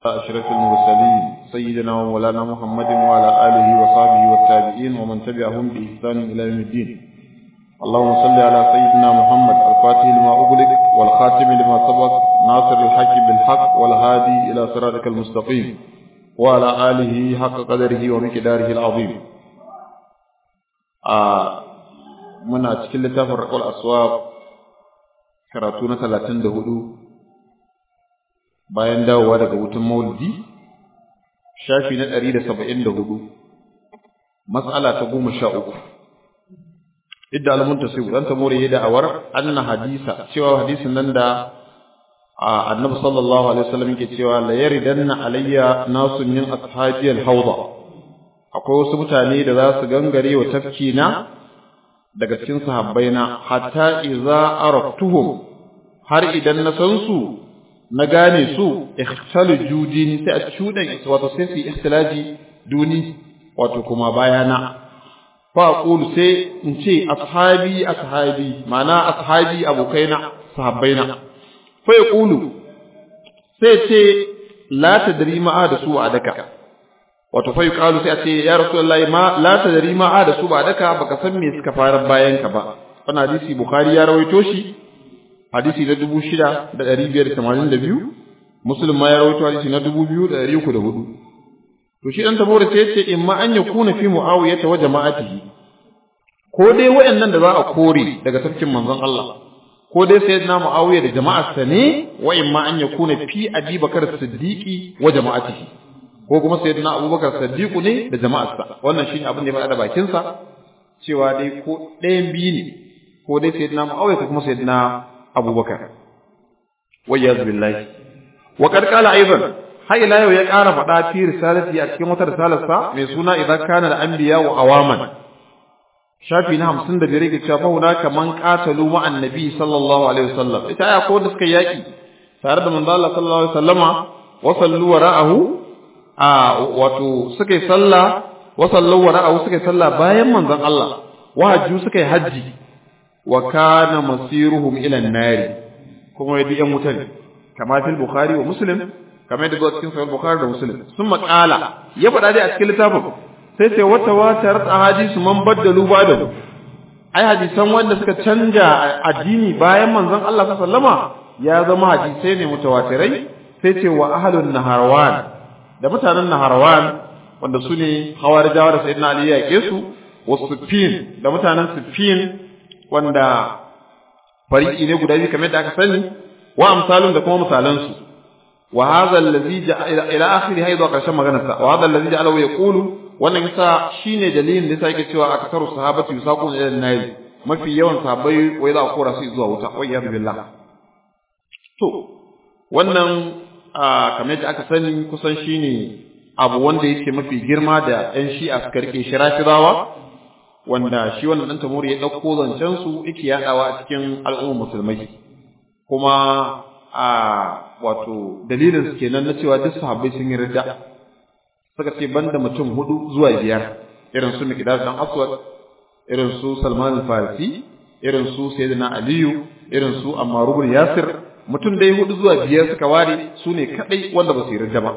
أشرف المرسلين سيدنا ومولانا محمد وعلى آله وصحبه والتابعين ومن تبعهم بإحسان إلى يوم الدين اللهم صل على سيدنا محمد الفاتح لما أغلق والخاتم لما سبق ناصر الحق بالحق والهادي إلى صراطك المستقيم وعلى آله حق قدره ومقداره العظيم آه من أتكلم تفرق الأسواب كراتونة 34 bayan dawowa daga wutan maulidi shafi na ɗari da saba'in da hudu matsala ta goma sha uku idda alamunta sai dan ta more da awar anna hadisa cewa hadisin nan da annabi sallallahu alaihi wasallam yake cewa la yaridanna alayya nasun min ashabi al-hawda akwai wasu mutane da za su gangare wa tafki na daga cikin sahabbaina hatta idza araftuhum har idan na san su na gane su ikhtalu judini sai a cudan wato sai su ikhtilaji duni wato kuma bayana fa aqulu sai in ce ashabi ashabi ma'ana ashabi abokaina sahabbaina fa yaqulu sai ce la tadri ma da su a daka wato fa yuqalu sai a ce ya rasulullahi ma la tadri ma da su ba daka baka san me suka fara bayan ka ba wannan hadisi bukhari ya rawaito shi hadisi na dubu shida da ɗari biyar da tamanin da biyu musulun ma ya rawaito hadisi na dubu biyu da ɗari uku da hudu to shi ɗan tabora sai ce in ma an ya kuna fi mu'awiya ta wa jama'atihi ko dai waɗannan da za a kore daga tafkin manzon Allah ko dai sai na mu'awiya da jama'arsa ne wa in ma an ya kuna fi abi bakar siddiqi wa jama'atihi ko kuma sai na abubakar siddiqu ne da jama'arsa wannan shine abin da ya faɗa da bakinsa cewa dai ko ɗayan biyu ne ko dai sai na mu'awiya ko kuma sai na abubakar wayyaz billahi wa qad qala aidan har ila yau ya ƙara faɗa fi risalati a cikin wata risalarsa mai suna idan kana da anbiya wa awaman shafi na 55 yake cewa fa kaman qatalu ma annabi sallallahu alaihi wasallam ita aya ko da suka yaki tare da manzo Allah sallallahu alaihi wasallama wa sallu wara'ahu a wato suka yi sallah wa sallu wara'ahu suka yi sallah bayan manzon Allah wa hajju suka yi haji wa kana masiruhum ila an-nari kuma yadda yan wuta ne kama fil bukhari wa muslim kama yadda zuwa cikin sahih bukhari da muslim sun maƙala ya faɗa dai a cikin littafin sai sai wata watar ahadisu man baddalu ba'da ai hadisan wanda suka canja addini bayan manzon Allah sallama ya zama hadisai ne mutawatirai sai ce wa ahlun naharwan da mutanen naharwan wanda su ne hawarijawa da sayyidina ali ya yake su wa sufin da mutanen sufin wanda fariki ne guda biyu kamar yadda aka sani wa amsalun da kuma misalan su wa hadha allazi ila akhiri hayda karshen maganar sa wa hadha allazi ja'alahu yaqulu wannan yasa shine dalilin da yasa yake cewa aktaru sahabati yusaquna ila an-nar mafi yawan sahabbai wai za a kora su zuwa wuta wa iyad billah to wannan kamar yadda aka sani kusan shine abu wanda yake mafi girma da yan shi'a suka rike shi rafidawa wanda shi wannan dan tamuri ya dauko zancen su yake yadawa a cikin al'ummar musulmai kuma a wato dalilin su kenan na cewa duk sahabbai sun yi ridda suka ce banda mutum hudu zuwa biyar irin su Miqdad dan Aswad irin su Salman al-Farisi irin su Sayyidina Aliyu irin su Ammar ibn Yasir mutum dai hudu zuwa biyar suka ware su ne kadai wanda ba su yi ridda ba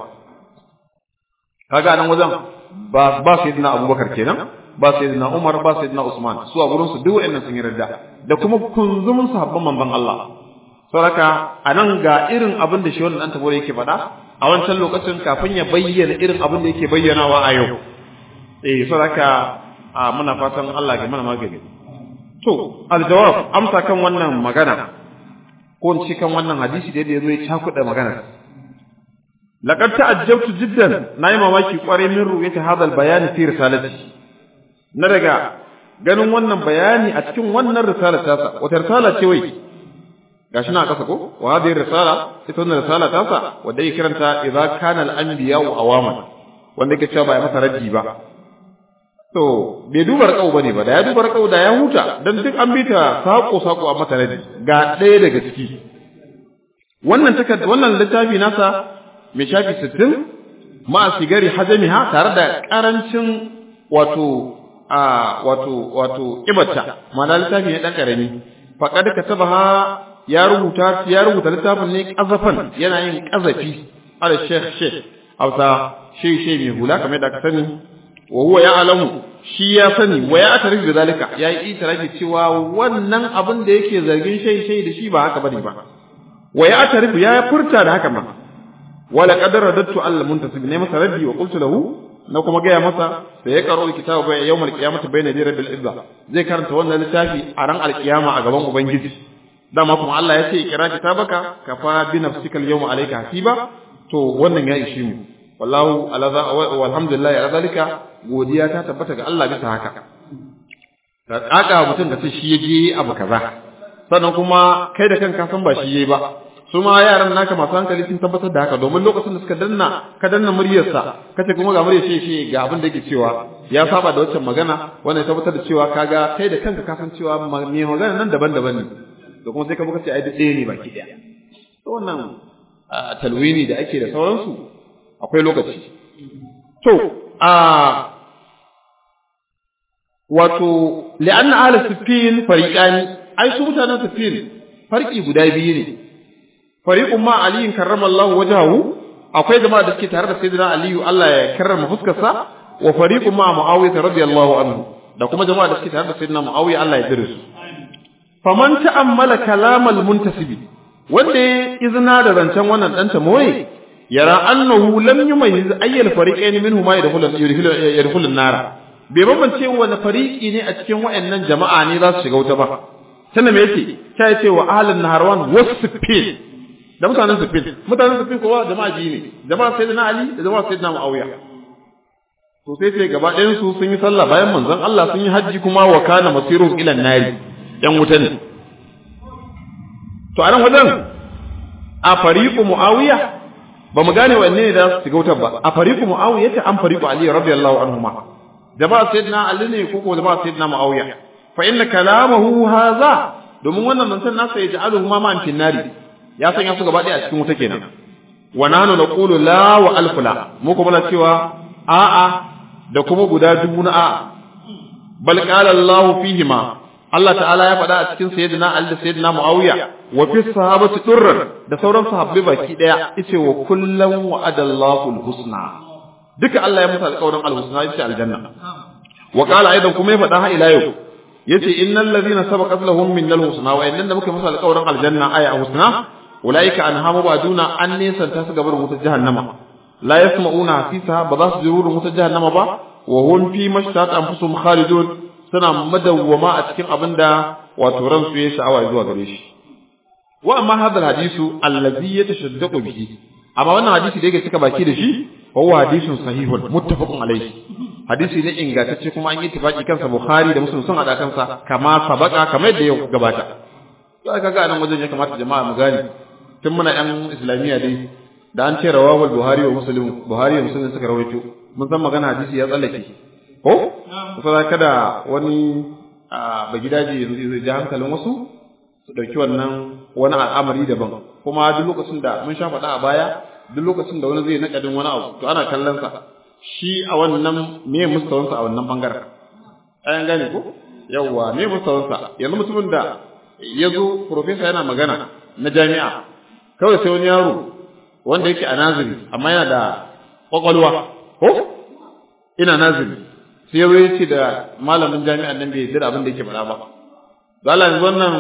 kaga nan wajen ba ba Sayyidina Abubakar kenan ba sayyidina Umar ba sayyidina Usman su a gurin su duk wayannan sun yi radda da kuma kunzumin sahabban manzon Allah saboda anan ga irin abin da shi wannan dan tabore yake faɗa a wancan lokacin kafin ya bayyana irin abin da yake bayyanawa a yau eh saboda a muna fatan Allah ya mana magani to aljawab amsa kan wannan magana ko in ci kan wannan hadisi da yazo ya cakuɗa magana laqad ta'ajjabtu jiddan nayi mamaki kwarai min ru'yati hadha al-bayan fi risalati na daga ganin wannan bayani a cikin wannan risala ta sa wata risala ce wai gashi na kasa ko wa hadhihi risala ita wannan risala ta sa wanda yake kiranta idza kana al-anbiya wa awaman wanda yake cewa ba ya masa raddi ba to bai duba rakau bane ba da ya duba rakau da ya huta dan duk an bita sako sako a masa raddi ga ɗaya daga ciki wannan takarda wannan littafi nasa mai shafi 60 ma sigari hajamiha tare da karancin wato a wato wato ibarta ma'ana littafi ne dan karami faqad katabaha ya rubuta ya rubuta littafin ne kazafan yana yin kazafi ala sheikh sheikh hausa shi shi mai hula kamar da ka sani wa huwa ya'lamu shi ya sani wa ya atarif da zalika ya yi itirafi cewa wannan abin da yake zargin shay shay da shi ba haka bane ba wa ya atarif ya furta da haka ma wala qad radattu al muntasib ne masa raddi wa qultu lahu na kuma gaya masa da ya karo kitabu bai yawmal qiyamati bayna yaday rabbil izza zai karanta wannan littafi a ran alkiyama a gaban ubangiji dama kuma Allah ya ce kira kitabaka kafa bi nafsika al yawma alayka hasiba to wannan ya ishi mu wallahu ala za walhamdulillah ala zalika godiya ta tabbata ga Allah bisa haka ka kaka mutum da ce shi yaje abu kaza sannan kuma kai da kanka san ba shi yayi ba su ma yaran naka masu hankali sun tabbatar da haka domin lokacin da suka danna ka danna muryarsa kace kuma ga muryar shi shi ga abin da yake cewa ya saba da waccan magana wanda ya tabbatar da cewa kaga kai da kanka ka san cewa me magana nan daban-daban ne da kuma sai ka buka ce ai duk ɗaya ne baki ɗaya to wannan talwini da ake da sauransu akwai lokaci to a wato li'anna ahli sifin fariqani ai su mutanen sifin farki guda biyu ne fariqun ma aliyin karramallahu wajhahu akwai jama'a da suke tare da sayyidina aliyu Allah ya karrama fuskarsa wa fariqun ma muawiya radiyallahu anhu da kuma jama'a da suke tare da sayyidina muawiya Allah ya dire su faman ta'ammala kalamal muntasibi wanda ya izina da zancen wannan dan tamoye yara annahu lam yumayyiz ayyal fariqayn minhu ma yadkhulu yadkhulu an-nar bai bambance wani fariqi ne a cikin wayannan jama'a ne za su shiga wuta ba sannan me yake ta ce wa ahlun naharwan wasfin da mutanen sufin mutanen sufin kowa jama'a ji ne jama'a sayyidina ali da jama'a sayyidina muawiya to sai sai gaba ɗayan su sun yi sallah bayan manzon Allah sun yi haji kuma wa kana masiruhum ila nari yan wuta ne to a nan wajen a fariqu muawiya ba mu gane wanne ne da su shiga wutar ba a fariqu muawiya ta an fariqu ali radiyallahu anhuma jama'a sayyidina ali ne ko ko jama'a sayyidina muawiya fa inna kalamahu hadha domin wannan manzon nasa ya ja'aluhu ma ma'an finnari ya sanya su gaba ɗaya a cikin wuta kenan wa nanu naqulu la wa alf la mu kuma muna cewa a'a da kuma guda dubu na a'a bal qala Allah fihima Allah ta'ala ya faɗa a cikin sayyidina Ali da sayyidina Muawiya wa fi sahabati durran da sauran sahabbai baki daya yace wa kullan wa'adallahu alhusna duka Allah ya musu alƙawarin alhusna yace aljanna wa qala aidan kuma ya faɗa ha ila yau yace innal ladina sabaqat lahum minnal husna wa innan da muka musu alƙawarin aljanna aya husna ulaika anhamu baduna an nisanta su gabar wutar jahannama la yasma'una fiha ba za su ji wurin wutar jahannama ba wa hum fi mashtat anfusum khalidun suna madawwama a cikin abinda wato ransu ya sha'awa zuwa gare shi wa amma hadha alhadisu allazi yatashaddaqu bihi amma wannan hadisi da yake cika baki da shi huwa hadisun sahihun muttafaqun alayhi hadisi ne ingantacce kuma an yi tafaki kansa bukhari da muslim sun hada kansa kama sabaka kamar yadda ya gabata to aka ga nan wajen ya kamata jama'a mu gane tun muna yan islamiyya dai da an ce rawahul buhari wa muslim buhari wa muslim suka rawaito mun san magana hadisi ya tsallake ko kusa kada wani ba gidaje yanzu zai ji hankalin wasu su ɗauki wannan wani al'amari daban kuma duk lokacin da mun sha faɗa a baya duk lokacin da wani zai naƙadin wani abu to ana kallon sa shi a wannan me mustawansa a wannan bangaren ayan gane ko yawwa me mustawansa yanzu mutumin da ya zo profesa yana magana na jami'a kawai sai wani yaro wanda yake a naziri amma yana da kwakwalwa ko ina naziri sai ya ya ce da malamin jami'an nan bai yarda abin da yake faɗa ba zala yanzu wannan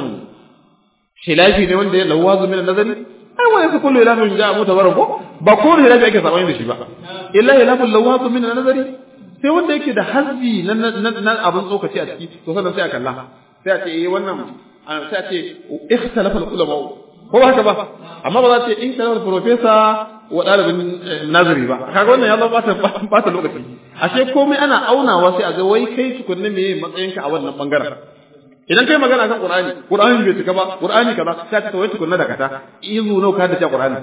khilafi ne wanda ya lawazu min nazari ai wa yasa kullu ilafin ja'a mutabarrak ko ba ko ne khilafi ake sabani da shi ba illa ilafin lawazu min nazari sai wanda yake da hazzi na na abin tsokaci a ciki to sannan sai a kalla sai a ce eh wannan sai a ce ikhtalafa ulama ko ba haka ba amma ba za ta ce in kana professor wa ɗalibin nazari ba kaga wannan ya zama ba ta lokaci ashe komai ana aunawa sai a ga wai kai tukunna me matsayinka a wannan bangaren idan kai magana kan qur'ani qur'ani bai cika ba qur'ani kaza sai ka wai tukunna da kata izu nau ka da ta qur'ani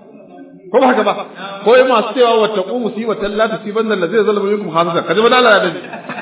ko ba haka ba ko yi masu cewa wa taqu musibatan la tusibanna allazina zalamu minkum khassa kaje ba dala da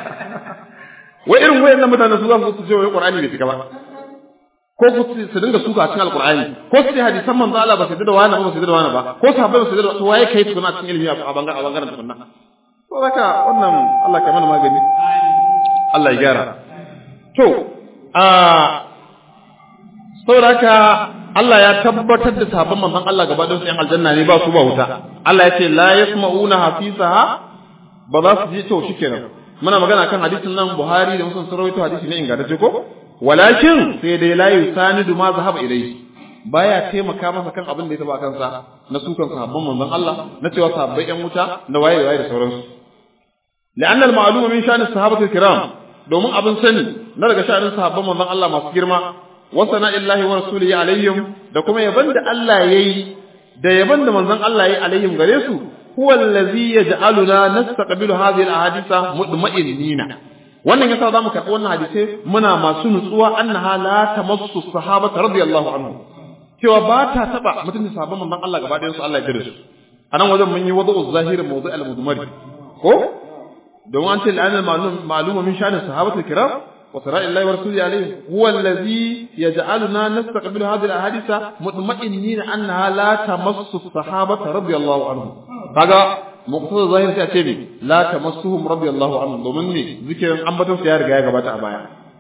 wai irin wayannan mutanen su za su ce wai qur'ani bai cika ba ko su dinga suka cikin alqur'ani ko su ce hadisan manzo Allah ba su da wani ba su da wani ba ko sahabbai ba su da to waye kai tukuna cikin ilimi a bangaren a bangaren tukunna to haka wannan Allah ka mana magani Allah ya gyara to a saboda haka Allah ya tabbatar da sahabban manzon Allah gaba da su yan aljanna ne ba su ba wuta Allah ya ce la yasma'una hafisaha ba za su ji to shikenan muna magana kan hadisin nan Buhari da Muslim sun rawaito hadisi ne ingantacce ko walakin sai dai la yusanidu ma zahaba ilayhi baya taimaka masa kan abin da ya taba kansa na sukan sahabban manzon Allah na cewa sahabbai yan wuta na waye waye da sauransu la'anna al-ma'lum min sha'ani sahabati kiram domin abin sani na daga sha'anin sahabban manzon Allah masu girma wa sana'illahi wa rasulihi alaihim da kuma yaban da Allah yayi da yaban da manzon Allah yayi alaihim gare su huwa allazi yaj'aluna nastaqbilu hadhihi al-ahadisa mutma'innina wannan yasa zamu karɓi wannan hadisi muna masu nutsuwa annaha la tamassu sahabata radiyallahu anhu cewa ba ta taba mutum sahabban manzon Allah gaba ɗayan su Allah ya jira su anan wajen mun yi wada'u zahirin mawdu' al-mudmari ko don an ce la'an al-ma'lum ma'lum min sha'ani sahabatul kiram wa sara'i Allah wa rasulihi alayhi huwa allazi yaj'aluna nastaqbilu hadhihi al-ahadisa mutma'innina annaha la tamassu sahabata radiyallahu anhu kaga muqtada zahir sai a ce ne la tamassuhum radiyallahu anhum domin ne zikirin ambaton su ya riga ya gabata a baya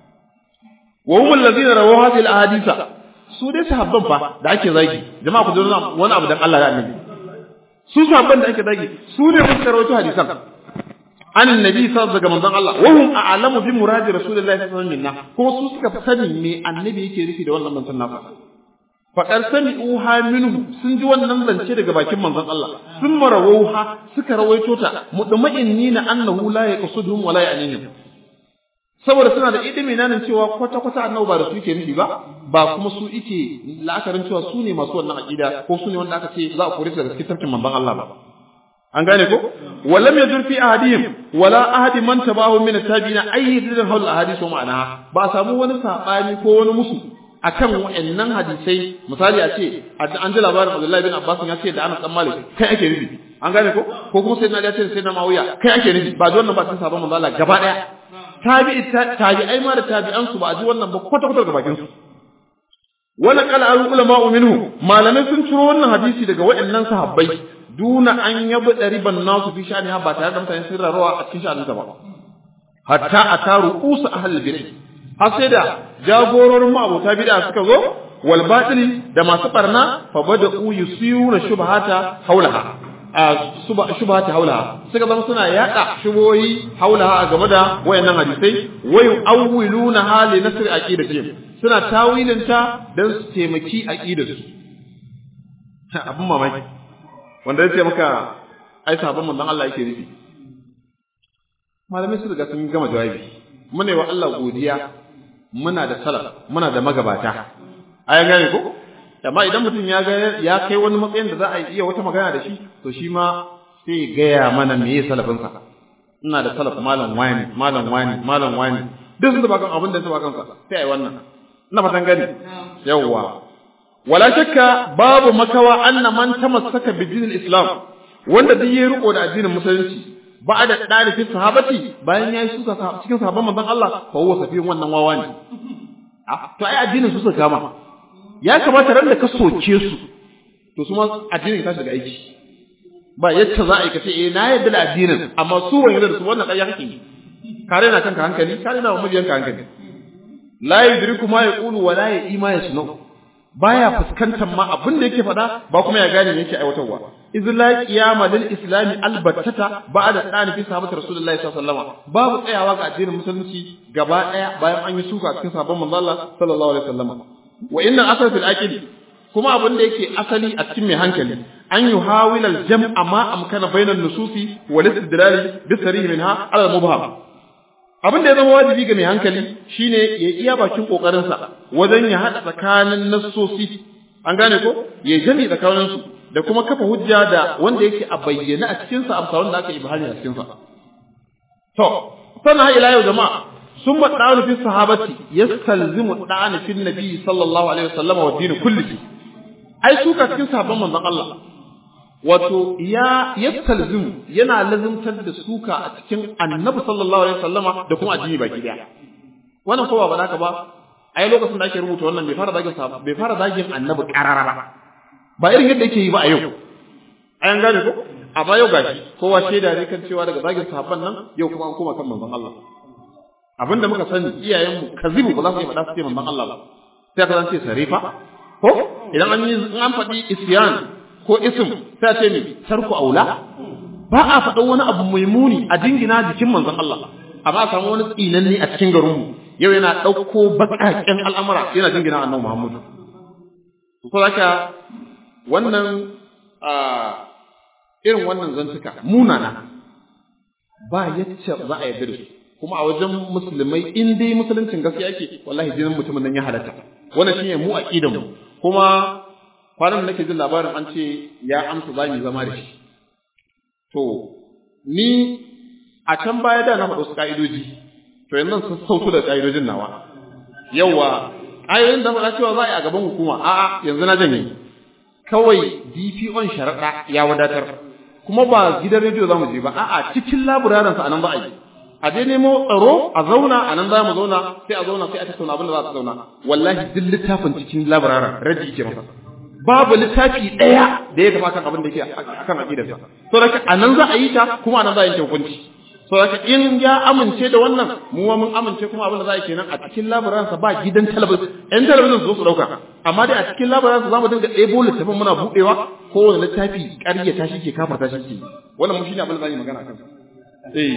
wa hum allazina rawu hadhihi al-ahadisa su dai sahabban fa da ake zagi jama'a ku ji wani abu dan Allah da annabi su sahabban da ake zagi su ne suka rawaito hadisan an annabi sallallahu daga manzon Allah wa hum a'lamu bi muradi rasulillahi sallallahu alaihi wasallam kuma su suka sani me annabi yake nufi da wannan manzon nasa faƙar sami uha minhu sun ji wannan zance daga bakin manzon Allah sun marawauha suka rawaito ta mutma'inni na annahu la yaqsuduhum wa la ya'nihim saboda suna da ilimi nan cewa kwata kwata annabi ba da su yake nufi ba ba kuma su yake la'akarin cewa su ne masu wannan aqida ko su ne wanda aka ce za a kore su daga cikin tafkin manzon Allah ba an gane ko walam yadur fi ahadihim wala ahadi man tabahu min at-tabi'ina ayyidun hawl ahadith wa ma'anaha ba samu wani sabani ko wani musu akan wa'annan hadisai misali a ce an ji labarin Abdullahi bin Abbas ya ce da Anas dan Malik kai ake nufi an gane ko ko kuma sai na ya ce sai na Mawiya kai ake nufi ba ji wannan ba cikin sabon manzo Allah gaba daya tabi'i tabi'ai ma da tabi'an su ba ji wannan ba kwata kwata ga bakin su wala qala al ulama minhu malamai sun ciro wannan hadisi daga wa'annan sahabbai duna an yabi riban nasu fi sha'ani ba tare da mutane sun rarrawa a cikin sha'anin ba hatta ataru usa ahlul bid'ah har sai da jagororin ma'abota bid'a suka zo wal batili da masu barna fa bada'u yusiyuna shubhata haulaha a shubhata haulaha suka zama suna yada shubohi haulaha a game da wayannan hadisai wayu awwiluna hali nasr aqidatihim suna tawilin ta dan su taimaki aqidarsu abun mamaki wanda yace maka ai sabon manzon Allah yake nufi malamai su riga sun gama jawabi muna wa Allah godiya muna da salaf muna da magabata ayan gane ko amma idan mutum ya ga ya kai wani matsayin da za a iya wata magana da shi to shi ma sai gaya mana meye salafin sa ina da salaf malam wani malam wani malam wani duk sun da bakan abin da su bakan sa sai ai wannan ina fatan gani yawwa wala shakka babu makawa anna man tamassaka bi dinil islam wanda duk yayi riko da addinin musulunci ba da dalifin sahabati bayan yayi suka cikin sahabban manzon Allah fa huwa safiyin wannan wawa ne to ai addinin su suka kama ya kamata ran da ka soke su to su ma addinin ka shiga aiki ba yacce za a yi ka ce eh na yadda da addinin amma su wani da su wannan ƙarya kake kare na kanka hankali kare na mabiyanka hankali la yudriku ma yaqulu wa la ya'ima yasnu baya fuskantar ma abin da yake faɗa ba kuma ya gane me yake aiwatarwa iz la qiyama lil islam albattata ba'da dani fi sahabati rasulullahi sallallahu alaihi wasallam babu tsayawa ga addinin musulunci gaba daya bayan an yi suka cikin sahabban manzo Allah sallallahu alaihi wasallam wa inna asal fil aqil kuma abin da yake asali a cikin mai hankali an yi hawilal jam'a ma amkana bainan nususi wal istidlali bi sarih minha ala mubham abin da ya zama wajibi ga mai hankali shine ya iya bakin kokarin sa wajen ya hada tsakanin nassosi an gane ko ya jami tsakanin su da kuma kafa hujja da wanda yake a bayyana a cikin sa amsa wanda aka yi bahani a cikin sa to sannan ila yau jama'a ثم الطعن في الصحابة يستلزم الطعن في النبي صلى الله عليه وسلم والدين كله ai suka cikin sahabban manzon Allah wato ya yastalzimu yana lazimtar da suka a cikin annabi sallallahu alaihi wasallama da kuma addini baki daya wannan kowa ba zaka ba ai lokacin da ake rubuta wannan bai fara zagin bai fara zagin annabi karara ba ba irin yadda yake yi ba a yau ayan gane ko amma yau gashi kowa shaida ne kan cewa daga zagin sahabban nan yau kuma an koma kan manzon Allah abinda muka sani iyayenmu kazibu ba za su yi faɗa su ce manzon Allah ba sai ka zance sarifa ko idan an yi an faɗi isyan ko ism sai a ce me tarku aula ba a faɗa wani abu mai muni a dingina jikin manzon Allah amma a samu wani tsinanne a cikin garinmu yau yana ɗauko baƙaƙen al'amura yana jingina annabi Muhammadu ko haka wannan irin wannan zantuka munana ba yacce za a yarda da su kuma a wajen musulmai in dai musuluncin gaskiya yake wallahi jinin mutumin nan ya halatta wannan shine mu aqidan mu kuma kwanan nake jin labarin an ce ya amsa za mu zama da shi to ni a can baya da na faɗo su ka'idoji to yanzu sun sautu da ka'idojin nawa yawa ƙa'idojin da faɗa cewa za a yi a gaban hukuma a'a yanzu na janye kawai DPO'n sharaɗa ya wadatar kuma ba gidan rediyo za mu je ba a'a cikin laburarin sa anan za a yi a je nemo tsaro a zauna a nan za mu zauna sai a zauna sai a tattauna abin da za a zauna wallahi duk littafin cikin laburarin radi yake masa babu littafi ɗaya da ya tafi kan abin da yake akan aqidarsa so da a nan za a yi ta kuma a nan za a yanke hukunci so da in ya amince da wannan mu mun amince kuma abin da za a yi kenan a cikin laburarin ba gidan talabijin ɗan talabijin su zo su ɗauka amma dai a cikin labaransa za mu dinga ɗebo littafin muna buɗewa kowane littafi ƙaryata shi ke kafarta shi ke wannan mu shi ne abin da za mu magana a kansa eh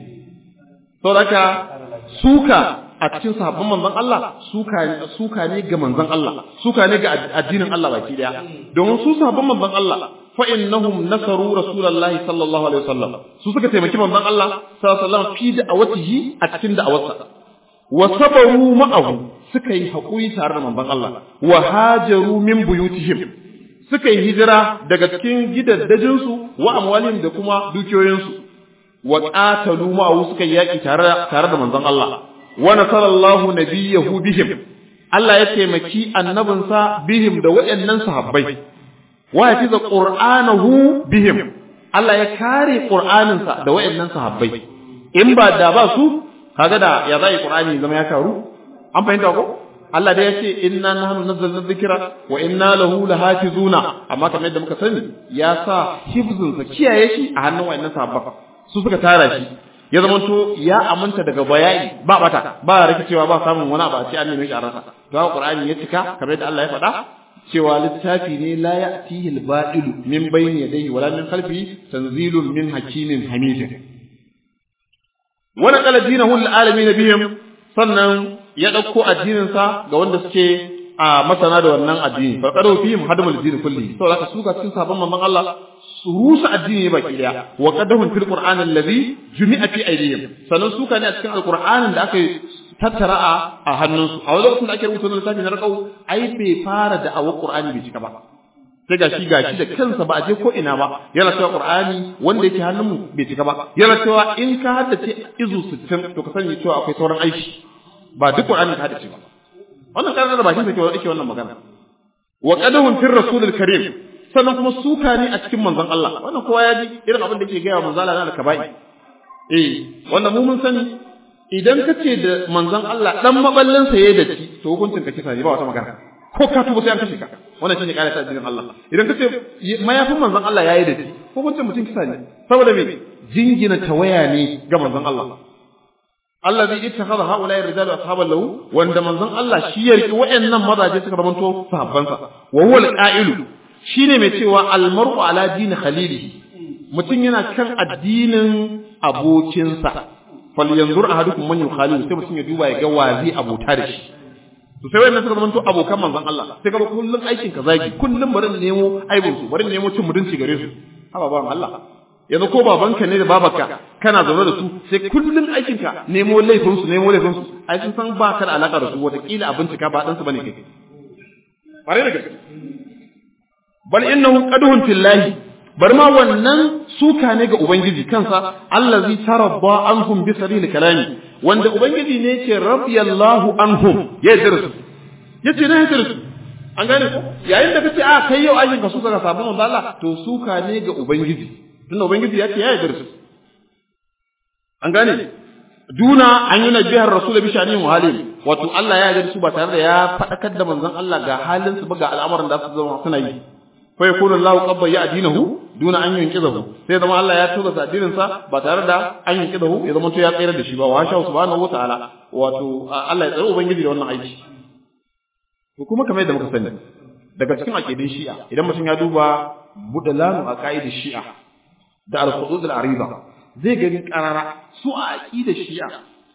saboda haka suka a cikin sahabban manzon Allah suka suka ne ga manzon Allah suka ne ga addinin Allah baki daya domin su sahabban manzon Allah fa innahum nasaru rasulullahi sallallahu alaihi wasallam su suka taimaki manzon Allah sallallahu alaihi wasallam fi da'awatihi a cikin da'awarsa wa sabaru ma'ahu suka yi haƙuri tare da manzon Allah wa hajaru min buyutihim suka yi hijira daga cikin gidaddajinsu wa amwalihim da kuma dukiyoyinsu wa qatalu ma'ahu suka yi yaƙi tare tare da manzon Allah wa nasarallahu nabiyahu bihim Allah ya taimaki annabinsa bihim da waɗannan sahabbai wa yafiza qur'anahu bihim Allah ya kare qur'aninsa da waɗannan sahabbai in ba da ba su kaga da ya zai qur'ani zama ya karu an fahimta ko Allah dai yace inna nahnu nazzalna dhikra wa inna lahu lahafizuna amma kamar yadda muka sani ya sa hifzin sa kiyaye shi a hannun wayannan sahabba su suka tara shi ya zama to ya aminta daga bayani ba bata ba rikicewa ba samun wani abu a ce an neme shi a rasa to haka Qur'ani ya cika kamar yadda Allah ya faɗa cewa littafi ne la ya'tihi al-ba'ilu min bayni yadayhi wala min khalfihi tanzilun min hakimin hamidin wa naqala dinahu lil alamin bihim sannan ya ɗauko addininsa ga wanda suke a masana da wannan addini fa qadu fihim hadamul din kulli to zaka suka cikin sabon manzon Allah su rusa addini baki daya wa qadahum fil qur'an alladhi jumi'a fi aydihim sannan suka ne a cikin alqur'anin da aka tattara a hannunsu a wajen lokacin da ake rubuta littafi na rakau ai bai fara da awa qur'ani bai cika ba sai gashi gashi da kansa ba a je ko ina ba yana cewa qur'ani wanda yake hannunmu bai cika ba yana cewa in ka haddace izu 60 to ka sani cewa akwai sauran aiki ba duk Qur'ani ka hada ce ba wannan karar da bakin sa yake wannan magana wa qadahum fir rasulil karim sannan kuma suka ne a cikin manzon Allah wannan kowa ya ji irin abin da yake gaya manzon Allah na kabai eh wannan mu mun sani idan ka ce da manzon Allah dan maballin sa yayi da ci to hukuncin ka kisa ne ba wata magana ko ka tuba sai an kashe ka wannan shine kare ta addinin Allah idan ka ce mayafin manzon Allah yayi da ci hukuncin mutum kisa ne saboda me jingina tawaya ne ga manzon Allah allazi ittakhadha haula'i rijalu ashaban lahu wanda manzon Allah shi ya riki wayannan mazaje suka zamanto sahabbansa wa huwa al-qa'ilu shine mai cewa al-mar'u ala dini khalilihi mutum yana kan addinin abokinsa falyanzur ahadukum man yukhalilu sai mutum ya duba ya ga wazi abota da shi to sai wayannan suka zamanto abokan manzon Allah sai ka kullun aikin ka zagi kullun bari nemo aibun su bari nemo cin mutunci gare su haba ba Allah yanzu ko babanka ne da babarka kana zaune da su sai kullun aikinka nemo laifin su nemo laifin su ai sun san ba ka da alaka da su wataƙila a bincika ba ɗansu bane kai bare da gaske bal innahu qaduhun fillahi bar ma wannan suka ne ga ubangiji kansa allazi tarabba anhum bi sabil kalami wanda ubangiji ne yake radiyallahu anhum ya yarda su yace ne yarda su an gane ko yayin da kace a kai yau aikin ka suka ga sabon Allah to suka ne ga ubangiji tunda ubangiji ya ce ya yarda su an gane duna an yi nabihar rasul bi shani muhalim wato Allah ya yarda su ba tare da ya fadakar da manzon Allah ga halin su ba ga al'amuran da su zama suna yi fa yakunu Allahu qabba ya adinahu duna an yunqizahu sai zama Allah ya tura addinin sa ba tare da an yunqizahu ya zama to ya tsayar da shi ba wa sha subhanahu wa ta'ala wato Allah ya tsare ubangiji da wannan aiki to kuma kamar yadda muka sani daga cikin aqidin shi'a idan mutum ya duba budalanu a ka'idar shi'a da al-hudud al-ariba zai gani karara su a aqidar shi'a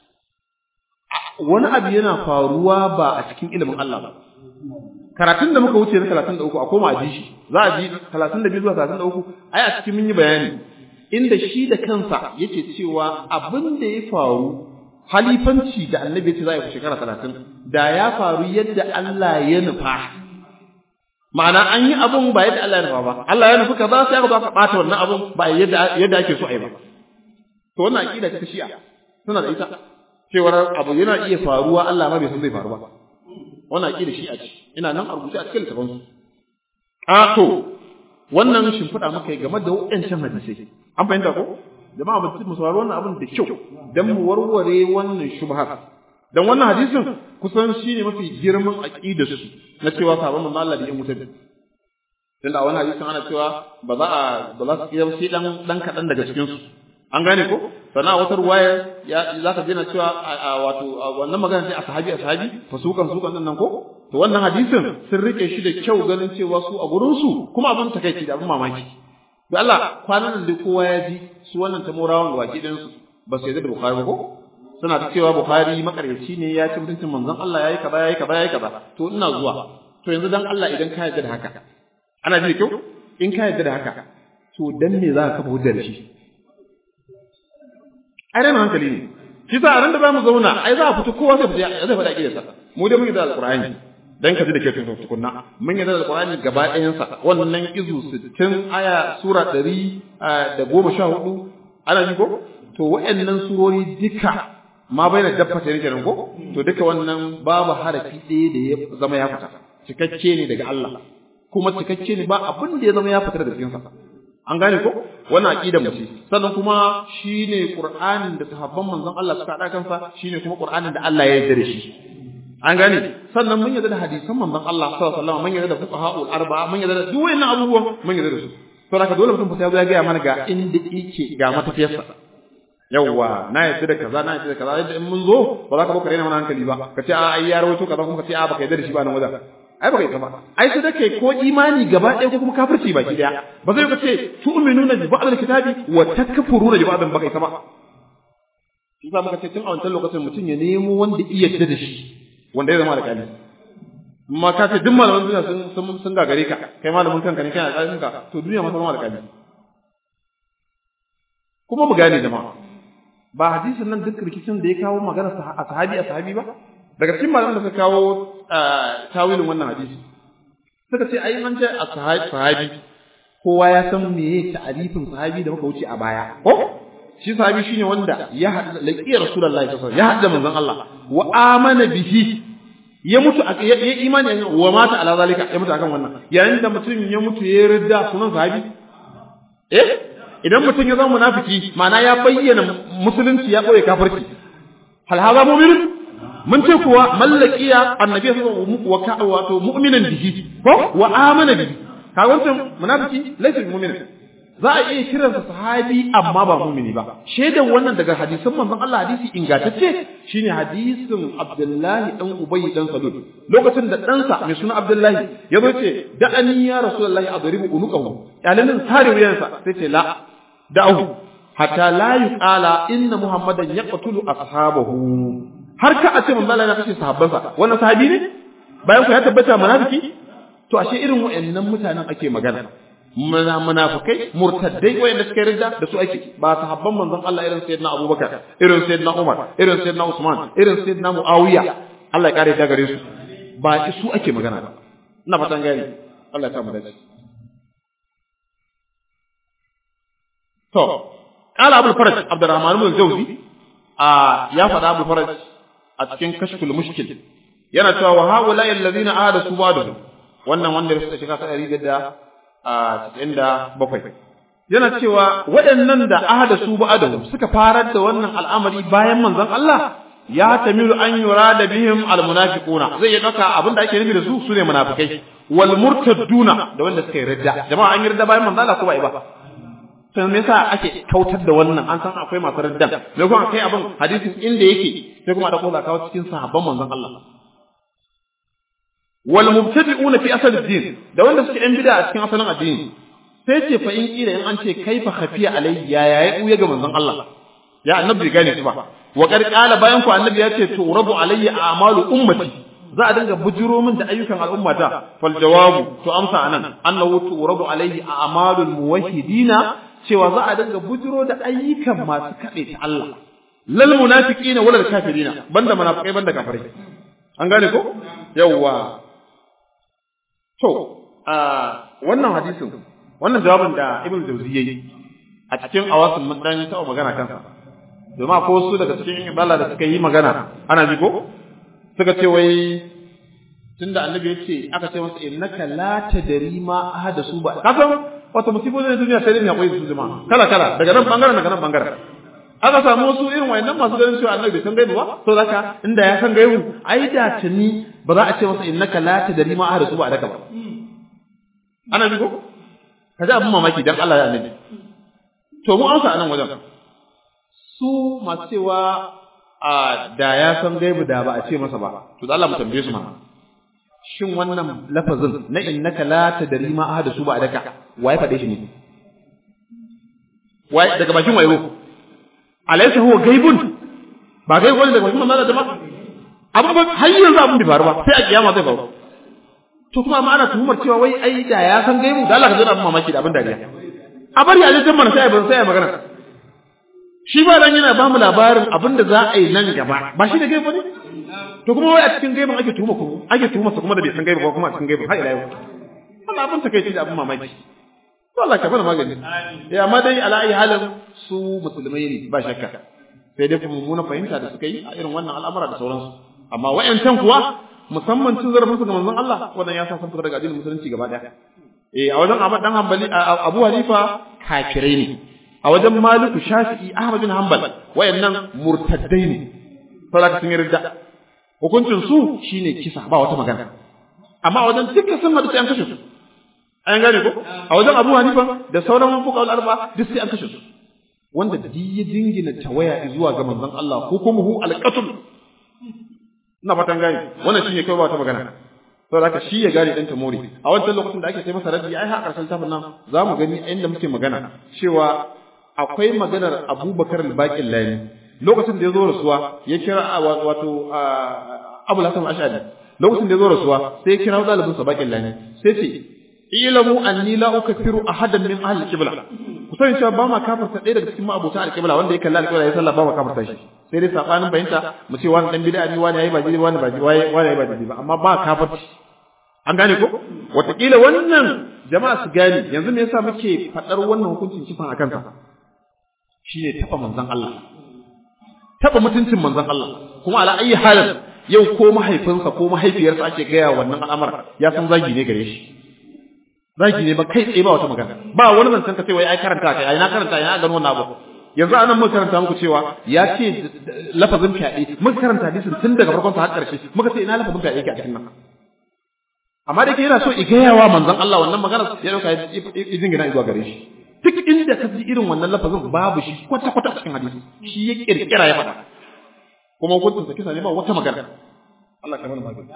wani abu yana faruwa ba a cikin ilimin Allah ba karatun da muka wuce na 33 a koma a ji shi za a ji 32 zuwa 33 ai a cikin mun yi bayani inda shi da kansa yake cewa abin da ya faru halifanci da annabi ce za a yi shekara 30 da ya faru yadda Allah ya nufa ma'ana an yi abun ba yadda Allah ya nufa ba Allah ya nufi kaza sai aka zo aka bata wannan abun ba yadda yadda ake so a yi ba to wannan aqida ta shi'a suna da ita cewar abu yana iya faruwa Allah ma bai san zai faru ba wannan aqida shi'a ce ina nan a rubuce a cikin littafin su a to wannan shimfiɗa maka game da waɗancan hadisai an fahimta ko jama'a mutum mu saurari wannan abin da kyau dan mu warware wannan shubha dan wannan hadisin kusan shine mafi girman aqidar su na cewa sabon manzo Allah da yin wuta tunda a wannan hadisin ana cewa ba za a ba za su yi sai dan dan kadan daga cikin su an gane ko sana wata ruwaya ya za ka jina cewa wato wannan magana sai a sahabi a sahabi fasukan sukan nan ko to wannan hadisin sun rike shi da kyau ganin cewa su a gurin su kuma abin takeici da abin mamaki da Allah kwanan da kowa ya ji su wannan tamorawan baki din su ba su yarda da Bukhari ba ko suna ta cewa Bukhari makaryaci ne ya ci mutuncin manzon Allah yayi kaza yayi kaza yayi kaza to ina zuwa to yanzu dan Allah idan ka yarda da haka ana ji da kyau in ka yarda da haka to dan me za ka kafa hujjar shi ai ran hankali ne shi sa ran da za mu zauna ai za a fito kowa zai fita zai faɗa kidan sa mu dai mun yi da alqur'ani dan ka ji da ke tun tukunna mun yi da alqur'ani gaba ɗayan sa wannan izu 60 aya sura 100 da 14 ana ji ko to wa'annan surori duka ma bai da dabba ta kenan ko to duka wannan babu harafi ɗaya da ya zama ya fita cikakke ne daga Allah kuma cikakke ne ba abin da ya zama ya fita daga cikin sa an gane ko wannan aqidar mu ce sannan kuma shine qur'anin da sahabban manzon Allah suka hada kansa shine kuma qur'anin da Allah ya yarda da shi an gane sannan mun yarda da hadisan manzon Allah sallallahu alaihi wasallam mun yarda da fuqaha'ul arba'a mun yarda da duk wannan abubuwan mun yarda da su to haka dole mutum fa ya ga mana ga inda yake ga matafiyarsa yawwa na yarda da kaza na yarda da kaza yadda in mun zo ba za ka baka rena mana hankali ba ka ce a ai ya rawaito kaza kuma ka ce a baka yarda da shi ba nan wajen ai baka yi ba ai sai da kai ko imani gaba ɗaya ko kuma kafirci baki ɗaya ba zai ka ce tu'minuna bi ba'd al-kitabi wa takfuruna bi ba'd baka yi ba shi sa muka ce tun a wancan lokacin mutum ya nemo wanda iya yarda da shi wanda ya zama alƙali amma ka ce duk malaman duniya sun sun sun gagare ka kai malamin kanka ne kai alƙalin ka to duniya ma zama alƙali kuma mu gane jama'a ba hadisin nan duk rikicin da ya kawo magana a sahabi a sahabi ba daga cikin malaman da suka kawo tawilin wannan hadisi suka ce ai an ce a sahabi kowa ya san meye ta'arifin sahabi da muka wuce a baya ko shi sahabi shine wanda ya hada laqiya rasulullahi sallallahu alaihi wasallam ya hada manzon Allah wa amana bihi ya mutu ya imani wa mata ala zalika ya mutu akan wannan yayin da mutum ya mutu ya ridda sunan sahabi eh idan mutum ya zama munafiki ma'ana ya bayyana musulunci ya boye kafirci hal hadha mu'min mun ce kuwa mallakiya annabi sallallahu alaihi wasallam wa wato mu'minan bihi ko wa amana bihi ka wancan munafiki laysa mu'min za a iya kiransa sahabi amma ba mu'mini ba shaidan wannan daga hadisan manzon Allah hadisi ingantacce shine hadisin Abdullahi dan Ubay dan Salul lokacin da ɗansa mai suna Abdullahi ya zo ce da ani ya Rasulullahi adribu unuqahu yalanin sare wuyansa sai ce la da'u hatta la yuqala inna muhammadan yaqtulu ashabahu har ka a ce manzo Allah ya kashe sahabbansa wannan sahabi ne bayan ku ya tabbata munafiki to ashe irin wayannan mutanen ake magana muna munafikai murtaddai wayanda suka rinda da su ake ba sahabban manzon Allah irin sayyidina Abubakar irin sayyidina Umar irin sayyidina Usman irin sayyidina Muawiya Allah ya kare ta gare su ba su ake magana ba ina fatan gani Allah ya sa mu dace to قال أبو الفرج عبد الرحمن بن الجوزي آه يا فدا أبو الفرج a cikin kashful mushkil yana cewa wa haula alladhina ahada su ba'dahu wannan wanda ya shiga ta 197 yana cewa waɗannan da ahada su ba'dahu suka farar da wannan al'amari bayan manzon Allah ya tamilu an yurada bihim almunafiquna zai ya dauka abinda ake nufi da su sune munafikai wal murtadduna da wanda suka yi ridda jama'a an yi ridda bayan manzon Allah ko ba ba to me yasa ake kautar da wannan an san akwai masu raddan me kuma kai abin hadisin inda yake sai kuma da kola kawo cikin sahabban manzon Allah wal mubtadi'una fi asal ad-din da wanda suke yan bid'a a cikin asalin addini sai ce fa in kila in an ce kaifa khafiya alayhi ya ya ya ga manzon Allah ya annabi gane su ba wa qad qala bayan ku annabi ya ce turabu alayya a'malu ummati za a dinga bujiro min da ayyukan al'ummata fal jawabu to amsa anan annahu turabu alayhi a'malul muwahhidina cewa za a dinga bujiro da ayyukan masu kade ta Allah lal munafiqina wal kafirina banda munafikai banda kafirai an gane ko yawwa to a wannan hadisin wannan jawabin da ibn jawzi yayi a cikin awasin mun dan taɓa magana kansa domin ko su daga cikin ibala da suka yi magana ana ji ko suka ce wai tunda annabi ya ce aka ce masa innaka la tadri ma ahada su ba ka san wata musibo ne duniya sai dai ya koyi su jama'a kala kala daga nan bangaren daga nan bangaren aka samu wasu irin wayannan masu ganin cewa annabi bai san gaibu ba to zaka inda ya san gaibu ai da tuni ba za a ce masa innaka la tadri ma ahada su ba daka ba ana ji ko ka ji abin mamaki dan Allah ya annabi to mu amsa anan wajen su masu cewa a da ya san gaibu da ba a ce masa ba to da Allah mu tambaye su mana shin wannan lafazin na innaka la tadri ma ahada su ba daka waye fade shi ne waye daga bakin waye alaysa huwa gaibun ba gaibu ne daga bakin manzo da jama'a abin ba har yanzu abin bai faru ba sai a kiyama zai faru to kuma amma ana tuhumar cewa wai ai da ya san gaibu da Allah ka zana abin mamaki da abin dariya a bari a je mana sai ban sai magana shi ba dan yana ba mu labarin abin da za a yi nan gaba ba shi da gaibu ne to kuma wai a cikin gaibun ake tuhuma ku ake tuhuma su kuma da bai san gaibu ba kuma a cikin gaibun har ila yau wannan abin takeici da abin mamaki to Allah ka bada magani eh amma dai ala ayi halin su musulmai ne ba shakka sai dai kuma mummunan fahimta da suka yi a irin wannan al'amura da sauransu amma wa'yancan kuwa musamman cin zarafin su ga manzon Allah wannan ya sa sun fita daga addinin musulunci gaba daya eh a wajen Ahmad dan Hanbali Abu Hanifa kafirai ne a wajen Maliku Shafi'i Ahmad bin Hanbal wayannan murtaddai ne saboda sun yarda hukuncin su shine kisa ba wata magana amma a wajen dukkan sun hadu sai an kashe su an gane ko a wajen Abu Hanifa da sauran fuqaha al-arba duk sai an kashe su wanda duk ya dingina tawaya zuwa ga manzon Allah ko kuma hu al-qatl ina fatan gane wannan shine kai ba ta magana saboda haka shi ya gane dan tamori a wancan lokacin da ake sai masa raddi ai har karshen tafin nan zamu gani inda muke magana cewa akwai maganar Abubakar al-Baqir Lani lokacin da ya zo rasuwa ya kira wato Abu Hasan Ash'ari lokacin da ya zo rasuwa sai ya kira dalibin sa Baqir Lani sai ce ilamu anni la ukathiru ahadan min ahli al-qibla ku sani cewa ba ma kafarta ɗaya daga cikin ma'abota al-qibla wanda ya kalla al-qibla ya sallah ba ma kafarta shi sai dai sabanin bayanta mu ce wani dan bid'a ne wani yayi ba jini wani ba wani yayi ba jini ba amma ba kafarci an gane ko wataƙila wannan jama'a su gane yanzu me yasa muke faɗar wannan hukuncin kifan a kansa shine taɓa manzon Allah taɓa mutuncin manzon Allah kuma ala ayi halin yau ko mahaifinsa ko mahaifiyarsa ake gaya wannan al'amar ya san zagi ne gare shi zagi ne ba kai tsaye ba wata magana ba wani zancen ka ce wai ai karanta kai ai na karanta ai na gano wannan abu yanzu anan muka karanta muku cewa ya ce lafazin fyaɗe muka karanta hadisin tun daga farkon sa har ƙarshe muka ce ina lafazin fyaɗe ke a cikin nan amma da ke yana so igayawa manzon Allah wannan magana ya dauka ya jingina zuwa gare shi duk inda ka ji irin wannan lafazin babu shi kwata kwata cikin hadisi shi ya kirkira ya faɗa kuma hukuncin sa kisa ne ba wata magana Allah ka mana magana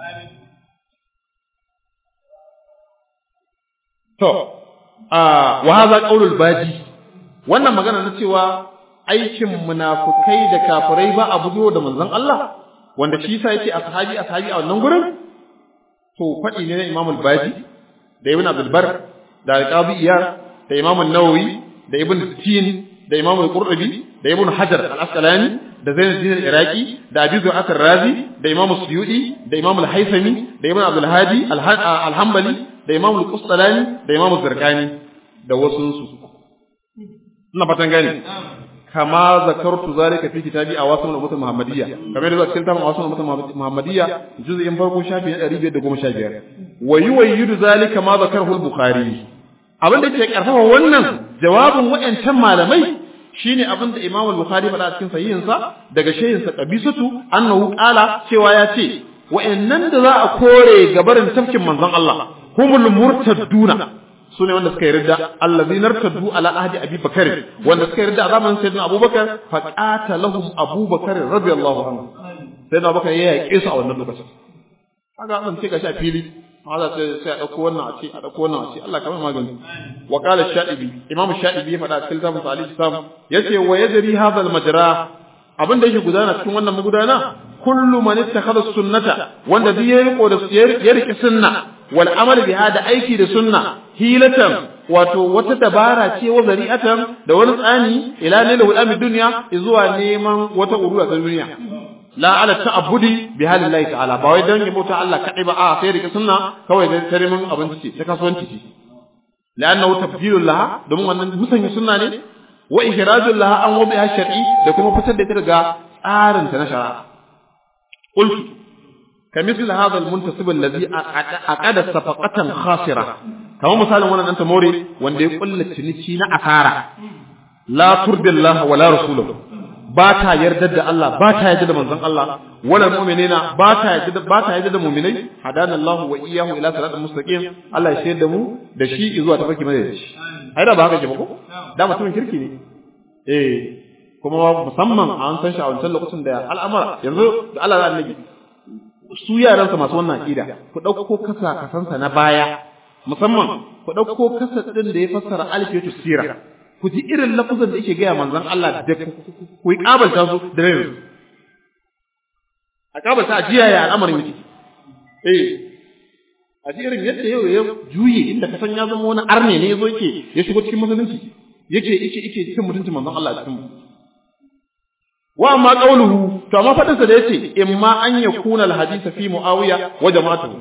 to a wa hadha qaulul baji wannan magana na cewa aikin munafukai da kafirai ba a budo da manzon Allah wanda shi yasa yace ashabi ashabi a wannan gurin to faɗi ne na Imam al-Baji da Ibn Abdul Bar da Al-Qadi Iyar da Imam an-Nawawi da Ibn Tin da Imam al-Qurtubi da Ibn Hajar al-Asqalani da Zainuddin al-Iraqi da Abi Zu'at ar-Razi da Imam Suyuti da Imam al-Haythami da Ibn Abdul Hadi al-Hanbali da Imam al-Qustalani da Imam az-Zarqani da wasu su ina fatan gane kama zakartu zalika fi kitabi awasim al-ummah muhammadiyya kamar da cikin tafsirin awasim al-ummah muhammadiyya juz'in farko shafi na 515 wa yuwayyidu zalika ma zakarahu al-bukhari abin da ke karfafa wannan jawabin wayancan malamai shine abin da imam al-bukhari faɗa cikin sahihin sa daga shehin sa qabisatu annahu qala cewa ya ce wayannan da za a kore gabarin tafkin manzon Allah humul murtadduna su ne wanda suka yarda allazi nartaddu ala ahdi abi bakar wanda suka yarda a zamanin sayyidina abubakar fa qatalahum abubakar radiyallahu anhu sayyidina abubakar ya yaƙe su a wannan lokacin kaga an ce gashi a fili hada sai sai a dauko wannan a ce a dauko wannan a ce Allah kamar magani wa qala shadibi imam shadibi ya faɗa cikin tafsir ali sam yace wa yadri hadha al majra abin da yake gudana cikin wannan magudana kullu man ittakhadha sunnata wanda duk ya riko da ya riki sunna wal amal biha da aiki da sunna hilatan wato wata dabara ce wa zari'atan da wani tsani ila lilahu al dunya zuwa neman wata urura ta duniya la ala ta'abbudi bi halillahi ta'ala ba wai dan yabo ta Allah kadai ba a sai rike sunna kawai da tarimin abinci ce ta kasuwanci ce la'annahu tabdilul laha domin wannan musanya sunna ne wa ihrajul laha an wabiha shar'i da kuma fitar da ita daga tsarin ta na shari'a qultu kamithل هذا المنتسب الذي أقاد صفقة خاسرة كما مثال وانا أنت موري وان دي قل تنشي أثارة لا ترد الله ولا رسوله باتا يردد الله باتا يجد من زن الله ولا المؤمنين باتا يجد باتا يجد المؤمنين هدانا الله وإياه إلى صراط المستقيم الله يشهد مو da shi zuwa tafarki mai da shi ai da ba haka ke ba ko da mutumin kirki ne eh kuma musamman an san shi a wancan lokacin da al'amara yanzu da Allah da annabi su yaransa masu wannan aqida ku dauko kasa kasansa na baya musamman ku dauko kasa din da ya fassara alfiyatu sira ku ji irin lafazan da yake ga manzon Allah da ku yi kabalta su da rai a kabalta ajiya ya al'amarin yake eh a ji irin yadda yau ya juye inda kasan ya zama wani arne ne yazo yake ya shigo cikin musulunci yake yake yake cikin mutuncin manzon Allah cikin wa amma qawluhu to amma fadin sa da yace imma an yakuna alhadith fi muawiya wa jama'atuhu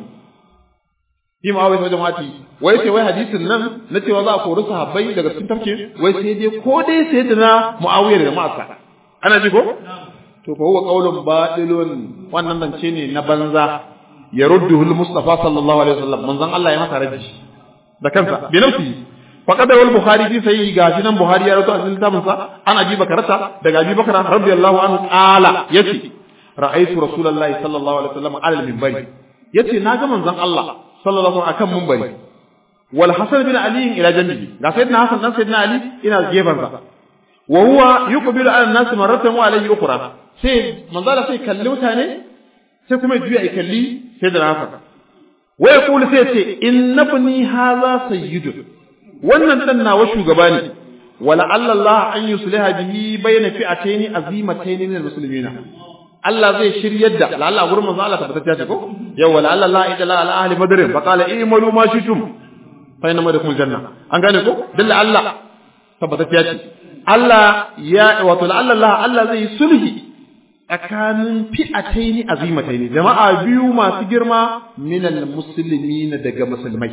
fi muawiya wa jama'ati wai sai wai hadisin nan na cewa za a kori sahabbai daga cikin tafke wai sai dai ko dai sai da na muawiya da jama'arsa ana ji ko to fa huwa qawlun batilun wannan zance ne na banza yarudduhu al-mustafa sallallahu alaihi wasallam manzon Allah ya masa raji da kansa bi nafsi faqad wal bukhari fi sahih gashi nan buhari ya rawaito a cikin littafin sa an abi bakarata daga abi bakara radiyallahu anhu qala yace ra'aytu rasulullahi sallallahu alaihi wasallam ala al-minbari yace na ga manzon Allah sallallahu alaihi akan minbari wal hasan bin ali ila janbihi ga sayyidina hasan dan sayyidina ali ina gefen sa wa huwa yuqbilu ala an-nas marratan wa alayhi ukhra sai manzon Allah sai kalli mutane sai kuma juya ya kalli sayyidina hasan wa yaqulu sai ce innabni hadha sayyidun wannan dan nawa shugaba ne wala Allah an yusliha bihi bayna fi'atayn azimatayn min almuslimina Allah zai shiryar da la Allah gurin manzo Allah tabbatacce ce ko yau wala Allah ila ala ahli badr fa qala i'malu ma shitum fa inna madakum janna an gane ko dalla Allah tabbatacce ce Allah ya wato la Allah Allah zai sulhi tsakanin fi'atayn azimatayn jama'a biyu masu girma min almuslimina daga musulmai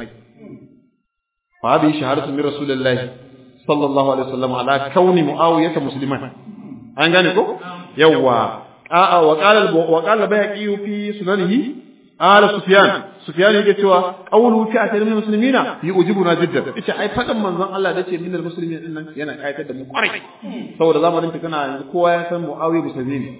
فهذه شهادة من رسول الله صلى الله عليه وسلم على كون معاوية مسلما an gane ko yawa a'a wa qala wa qala bayaqi fi sunanihi ala sufyan sufyan yake cewa qawlu fi atal min muslimina yujibuna jiddan ita ai fadan manzon Allah dace min muslimin din nan yana kayatar da mu kwarai saboda zamanin kana yanzu kowa ya san muawiya musulmi ne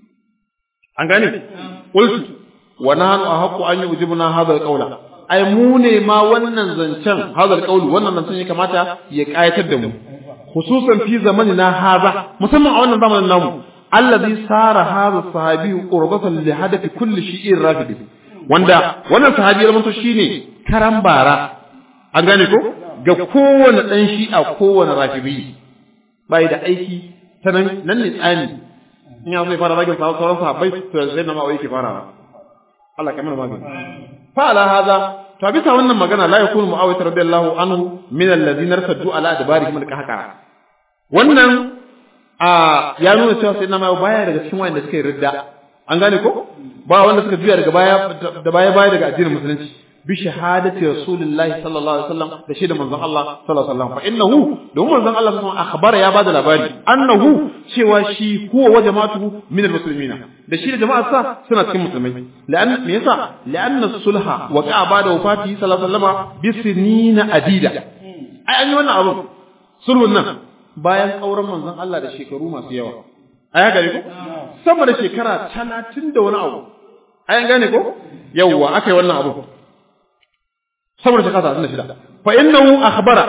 an gane qultu wa nahnu ahqqu an yujibuna hadha alqawla ai mu ne ma wannan zancen hazar kauli wannan zancen ya kamata ya kayatar da mu khususan fi zamanina haza musamman a wannan zamanin namu allazi sara hadha sahabi qurbatan li hadafi kulli shi'in rafidi wanda wannan sahabi ya to shine karan bara an gane ko ga kowane dan shi'a kowane rafidi bai da aiki ta nan nan ne tsani in ya zai fara ragin sauran sahabbai to sai na ma'auki fara Allah kamar magana فعلى هذا فبتا wannan magana la yakunu muawiyah radiyallahu anhu min alladhina irtaddu ala adbarihim alqahqara wannan a ya nuna cewa sai na mai baya daga cikin wanda suka yi ridda an gane ko ba wanda suka juya daga baya da baya baya daga addinin musulunci bi shahadati rasulillahi sallallahu alaihi wasallam da shi da manzon Allah sallallahu alaihi wasallam fa innahu don manzon Allah sallallahu alaihi akhbara ya bada labari annahu cewa shi huwa wa jama'atuhu min almuslimina da shi da jama'ar sa suna cikin musulmai la'an me yasa la'anna sulha wa qa'a bada wafati sallallahu alaihi wasallam bi sinina adida ai an yi wannan abu sulhun nan bayan kauran manzon Allah da shekaru masu yawa ai haka ne ko sama da shekara 30 da wani abu ai an gane ko yawwa akai wannan abu saboda shekara talatin da shida fa innahu akhbara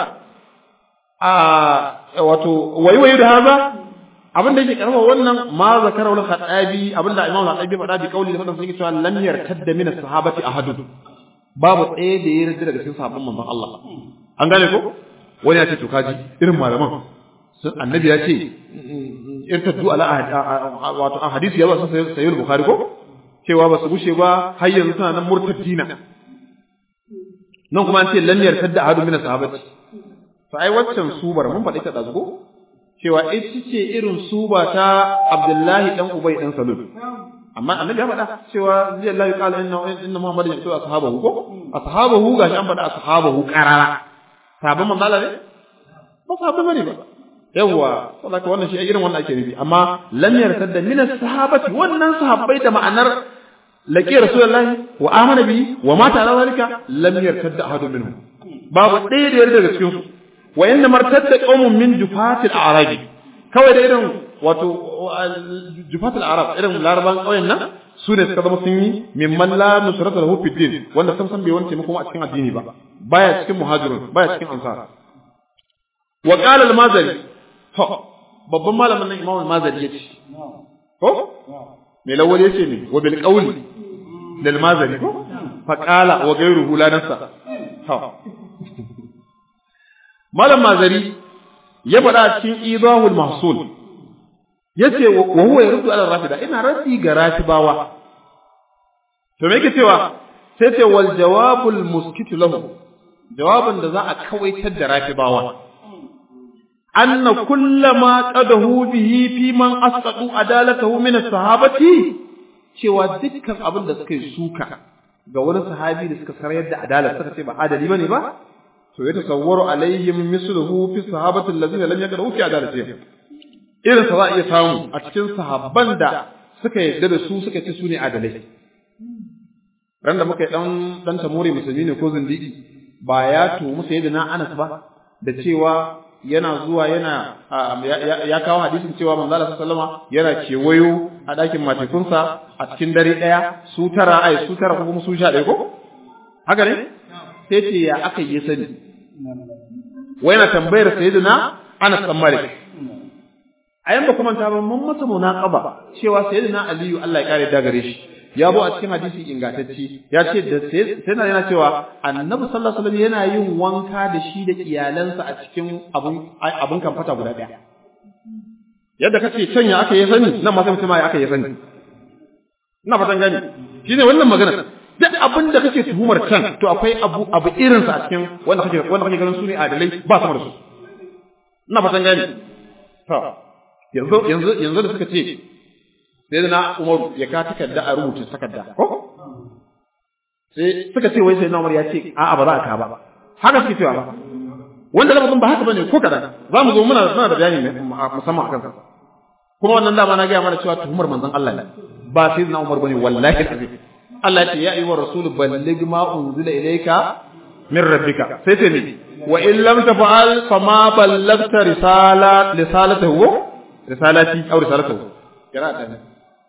a wato wayi wayi da haza abin da yake karfa wannan ma zakara wal khadabi abin da imamu al-khadabi faɗa bi kauli da fadan sai cewa lam yartadda min as-sahabati ahadun babu ɗaya da ya rage daga cikin sahabban manzon Allah an gane ko wani ya ce to kaji irin malaman sun annabi ya ce irtaddu ala wato a hadisi ya zo sun sayi bukhari ko cewa ba su gushe ba har yanzu suna nan murtaddina nan kuma an ce lam yartadda ahadu min sahabati to ai waccan subar mun faɗi ta dazu cewa ita ce irin suba ta Abdullahi dan Ubay dan Salul amma annabi ya faɗa cewa zai Allah ya kala inna inna Muhammadin yaqulu ashabahu ko ashabahu gashi an faɗa ashabahu qarara sabon manzo Allah ne ba sabon bane ba yawa saboda wannan shi irin wannan ake nufi amma lam yartadda min as-sahabati wannan sahabbai da ma'anar laqi rasulullahi wa amana bi wa mata ala zalika lam yartadda ahadun minhum babu ɗaya da yarda daga cikin su wa inna martadda qaumun min jufatil a'rabi kawai da irin wato jufatil arab irin laraban ƙauyen nan su ne suka zama sun yi mimman la nusrata lahu fid din wanda sam sam bai wani taimako a cikin addini ba baya cikin muhajirun baya cikin ansar wa qala al-mazari to babban malamin nan imam al-mazari yace ko me lawali yace ne wa bil qawli lil mazari ko fa qala wa ghayruhu la nasa to malam mazari ya faɗa cikin idahul mahsul yace wa huwa yaruddu ala rafida ina raddi ga rafibawa to me yake cewa sai ce wal jawabul muskitu lahu jawabin da za a kawaitar da rafibawa anna kullama qadahu bihi fi man asqatu adalatahu min as-sahabati cewa dukkan abin da suka yi suka ga wani sahabi da suka sarayar da adalar suka ce ba adali bane ba to ya tasawwaru alaihim misluhu fi sahabati allazina lam yaqdahu fi adalatihim irin sa za a iya samu a cikin sahabban da suka yarda da su suka ce su ne adalai ran da muka yi dan dan tamuri musulmi ne ko zindigi ba ya tumu sayyidina Anas ba da cewa yana zuwa yana ya kawo hadisin cewa manzo Allah sallama yana kewayo a dakin matekunsa a cikin dare daya su tara ai su tara ko kuma su sha ɗaya ko haka ne sai ce ya aka yi sani wai na tambayar sayyidina Anas bin Malik ayan ba kuma ta ba mun masa munaqaba cewa sayyidina Aliyu Allah ya kare da gare shi ya bo a cikin hadisi ingantacce ya ce da sai na yana cewa annabi sallallahu alaihi wasallam yana yin wanka da shi da iyalansa a cikin abun abun kamfata guda daya yadda kace can ya aka yi sani nan ma sai mutum ya aka yi sani ina fatan gani shine wannan magana duk abin da kake tuhumar can to akwai abu abu irin sa a cikin wanda kake wanda kake ganin su ne adalai ba sama da su ina fatan gani to yanzu yanzu yanzu da suka ce sai na Umaru ya ka takarda a rubuta takarda ko sai suka ce wai sai na Umar ya ce a'a ba za a ka ba haka suke cewa ba wanda lafazin ba haka bane ko kadan za mu zo muna muna da bayani musamman akan sa kuma wannan dama na gaya mana cewa tuhumar manzon Allah ne ba sai na Umar bane wallahi azim Allah ya ce ya ayyuhar rasul balligh ma unzila ilayka min rabbika sai sai ne wa in lam tafa'al fama ballagta risalat risalatahu risalati aw risalatahu kira ta ne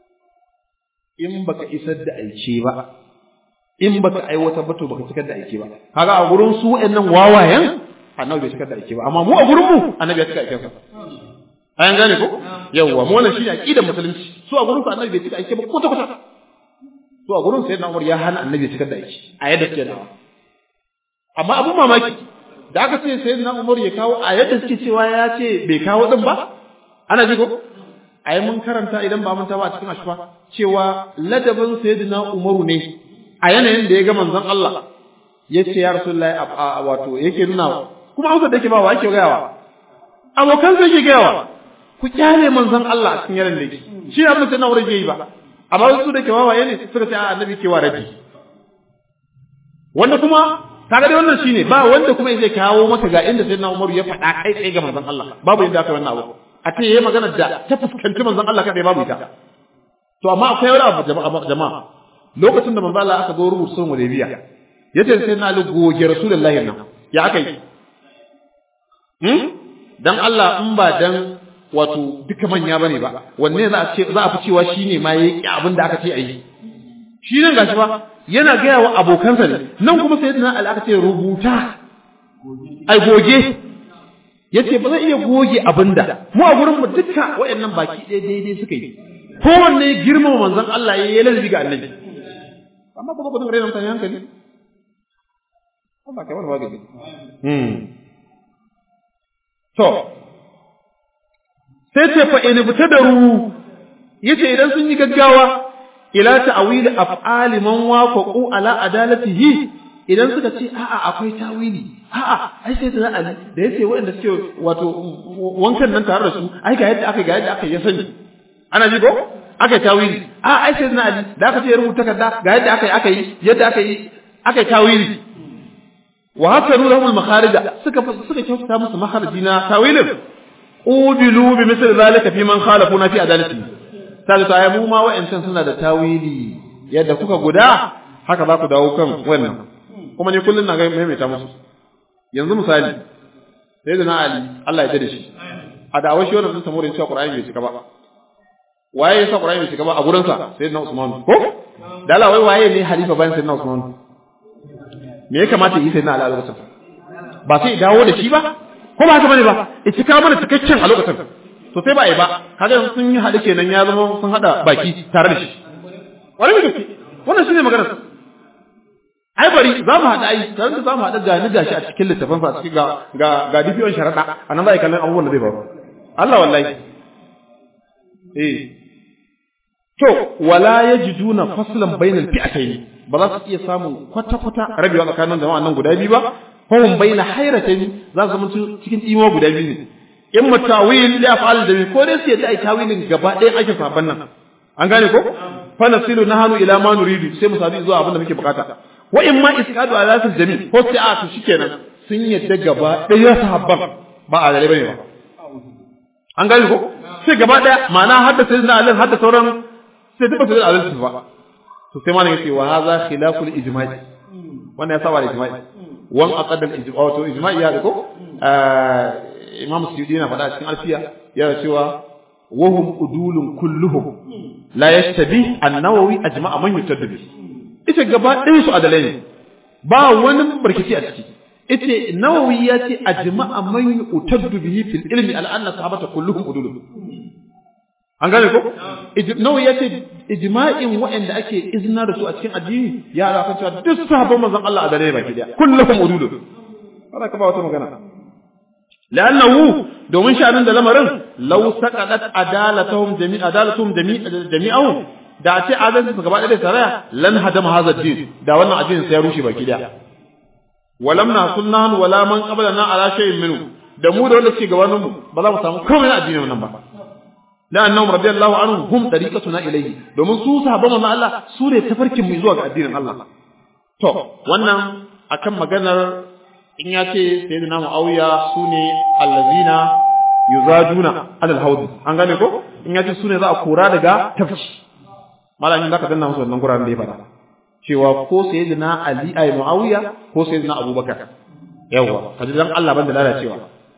in baka isar da aike ba in baka aiwatar ba to baka cikar da aike ba kaga a gurin su wayannan wawayen annabi bai cikar da aike ba amma mu a gurin mu annabi ya cika aiken sa ayan gane ko yawwa mu wannan shine aqidar musulunci su a gurin su annabi bai cika aike ba kwata kwata su a gurin sayyidina Umar ya hana annabi ya cikar da aike a yadda suke dawa amma abun mamaki da aka ce sayyidina Umar ya kawo a yadda suke cewa ya ce bai kawo din ba ana ji ko ai mun karanta idan ba mun ba a cikin ashfa cewa ladabin sayyidina Umaru ne a yanayin da ya ga manzon Allah yace ya Rasulullahi wato yake nuna kuma amsa da yake ba wa yake gayawa abokan sai yake gayawa ku kyale manzon Allah a cikin yaran da yake shi abin da na wurin yi ba amma su da ke wawaye ne suka ce a annabi ke wa rabi wanda kuma kaga dai wannan shine ba wanda kuma zai kawo maka ga inda sayyidina Umaru ya faɗa kai tsaye ga manzon Allah babu inda aka wannan abu a ce yayi magana da ta fuskanci manzon Allah kadai babu ita to amma akwai wani abu jama'a lokacin da manzon Allah aka zo rubuta sunan Hudaybiya yace sai na lu goge Rasulullahi nan ya aka yi hmm dan Allah in ba dan wato duka manya bane ba wanne za a ce za a fi cewa shine ma yayi abin da aka ce ayi shi nan gashi ba yana gaya wa abokansa ne nan kuma sayyidina Ali aka ce rubuta ai goge yace ba zai iya goge abinda mu a gurin mu duka wayannan baki ɗaya daidai suka yi kowanne girmama manzon Allah ya yi lalabi ga annabi amma kuma kudin rayuwar mutane hankali Allah kai wani magani hmm to sai ce fa in bitadaru yace idan sun yi gaggawa ila ta'wil af'ali man wafaqu ala adalatihi idan suka ce a'a akwai tawili a'a ai sai da Ali da yace waɗanda suke wato wankan nan tare da su ai ga yadda aka ga yadda aka ya sani ana ji ko aka tawili a ai sai da Ali da aka ce ya rubuta takarda ga yadda aka yi aka yi yadda aka yi aka yi tawili wa hasanu lahum al-makharija suka suka kyautata musu makharaji na tawilin udilu bi misl zalika fi man khalafuna fi adalati sai ta mu ma wa'ancan suna da tawili yadda kuka guda haka za ku dawo kan wannan kuma ni kullun na ga maimaita musu yanzu misali sai da na Ali Allah ya tada shi a da'awar shi wannan sun samu cewa Qur'ani bai cika ba waye ya sa Qur'ani bai cika ba a gurin sa sai na Usman ko da Allah wai waye ne halifa bayan sai na Usman me ya kamata yi sai na Ali a lokacin ba sai dawo da shi ba ko ba haka bane ba ya cika mana cikakken a lokacin to sai ba yi ba kaga sun yi haɗu kenan ya zama sun haɗa baki tare da shi wani mai gaske wannan shine maganar ai bari za mu haɗa ai tare da za mu haɗa ga ni gashi a cikin littafin fa a cikin ga ga ga dibiyon sharaɗa a nan za a yi kallon abubuwan da zai faru Allah wallahi eh to wala yajiduna faslan bainal fi'atayn ba za su iya samun kwata-kwata rabewa tsakanin jama'a nan guda biyu ba fahim baina hairatin za su zama cikin imo guda biyu ne in mutawil li af'al da ko dai sai da ai tawilin gaba ɗaya ake saban nan an gane ko fa nasilu nahanu ila ma nuridu sai mu sadu zuwa abin da muke bukata wa in ma isqadu ala fil jami ko sai a to shikenan sun yadda gaba ɗaya sahabban ba a dare bane ba an gane ko sai gaba ɗaya ma'ana hadda sai na alin hadda sauran sai duka sai alin ba to sai malamin yace wa hadha khilaful ijma'i wannan ya saba da ijma'i wan aqadal ijma' wato ijma'i ya ko imam suyudi yana faɗa cikin alfiya yana cewa wahum udulun kulluhum la yashtabi an-nawawi ajma'a man yutaddu bi ita gaba ɗaya su adalai ne ba wani barkici a ciki ita nawawi ya ce ajma'a man yutaddu bihi fil ilmi al anna sahabata kulluhum udulun an gane ko nawawi ya ce ijma'in waɗanda ake izina da su a cikin addini ya ala kan cewa duk sahabban manzon Allah adalai baki daya kulluhum udulun wala ka ba wata magana لأنه دومن شأن ده لمرن لو سقطت عدالتهم جميع عدالتهم جميع جميعهم da ce adalci su gaba ɗaya saraya lan hadama hadha din da wannan addinin sai ya rushe baki daya walam na sunnan wala man qablana ala shay'in minhu da mu da wanda suke gabanin mu ba za mu samu komai na addinin nan ba la'annahum radiyallahu anhum hum tariqatuna ilayhi domin su sahabban manzon Allah su ne tafarkin mu zuwa ga addinin Allah to wannan akan maganar in ya ce sai da namu auya su ne allazina yuzaduna alal haudi an gane ko in ya ce su ne za a kora daga tafci malamin da ka danna musu wannan guraren da ya fara cewa ko sai da na ali ay muawiya ko sai da na abubakar yawa kaji dan Allah banda lalacewa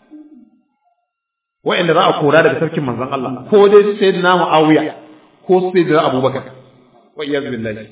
wa'anda za a kora daga sarkin manzon Allah ko dai sai da na muawiya ko sai da abubakar wa iyaz billahi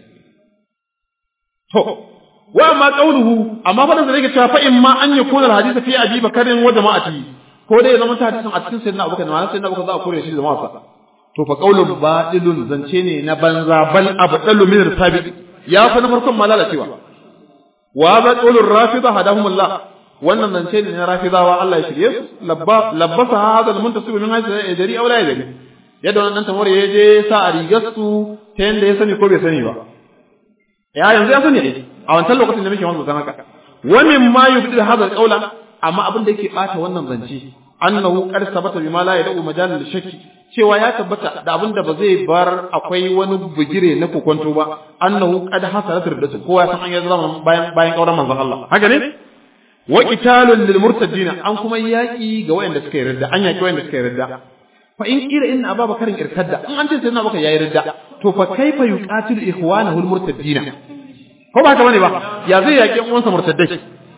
to wa amma qawluhu amma fa da yake cewa fa in ma an yakuna alhadith fi abi bakarin wa jama'ati ko dai zaman ta hadisin a cikin sayyidina abubakar ma sayyidina abubakar za a kore shi da jama'a to fa qawlun batilun zance ne na banza bal abdalu min irtabi ya fa na farkon ma lalacewa wa ba qawlur rafida hadahumullah wannan zance ne na rafidawa Allah ya shirye su labba labbasa hadha almuntasib min hadha yadri aw la yadri yadda wannan tamar ya je sa a rigar su ta yanda ya sani ko bai sani ba ya yanzu ya sani ne a wancan lokacin da muke wannan zan haka wa min ma yubdil hadha alqawla amma abin da yake bata wannan zance annahu qad sabata bima la yad'u majalan lishakki cewa ya tabbata da abin da ba zai bar akwai wani bugire na kokonto ba annahu qad hasalat riddatu kowa san an yi zama bayan bayan kauran manzon Allah haka ne wa qitalun lil murtadin an kuma yaki ga wayanda suka yi ridda an yaki wayanda suka yi ridda fa in kira inna ababakarin irtadda in an ce sai abubakar yayi ridda to fa kaifa yuqatilu ikhwanahu al murtadin ko ba haka bane ba ya zai yaki uwansa murtaddai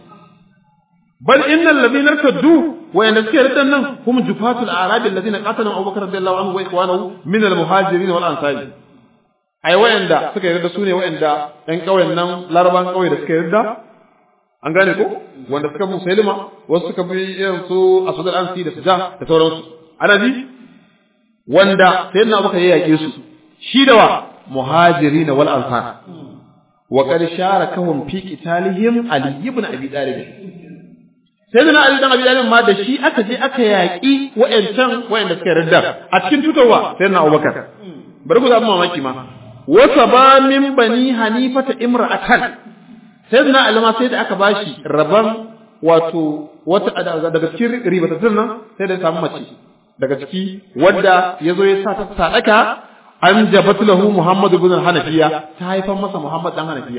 bal innal ladina irtaddu wayanda suke riddan nan hum jufatul arabi alladhina qatala abubakar radiyallahu anhu wa ikhwanahu min al muhajirin wal ansari ai wayanda suka yarda su ne wayanda ɗan ƙauyen nan laraban ƙauye da suka yarda an gane ko wanda suka bi musailima wasu suka bi irin su asud al ansi da suja da sauransu ana ji wanda sayyidina abubakar ya yake su shi da wa muhajirin wal ansar wa qad sharakahum fi qitalihim ali ibn abi talib sai da ali dan abi talib ma da shi aka je aka yaki wayancan wayanda suka yarda a cikin tutarwa sai na abubakar bari ku zaɓi mamaki ma wasa ba min bani hanifata imra'atan sai da alama sai da aka bashi raban wato wata daga cikin ribatattun nan sai da samu mace daga ciki wadda ya zo ya sa ta sadaka an jabat lahu Muhammad ibn Hanafiya ta haifar masa Muhammad dan Hanafiya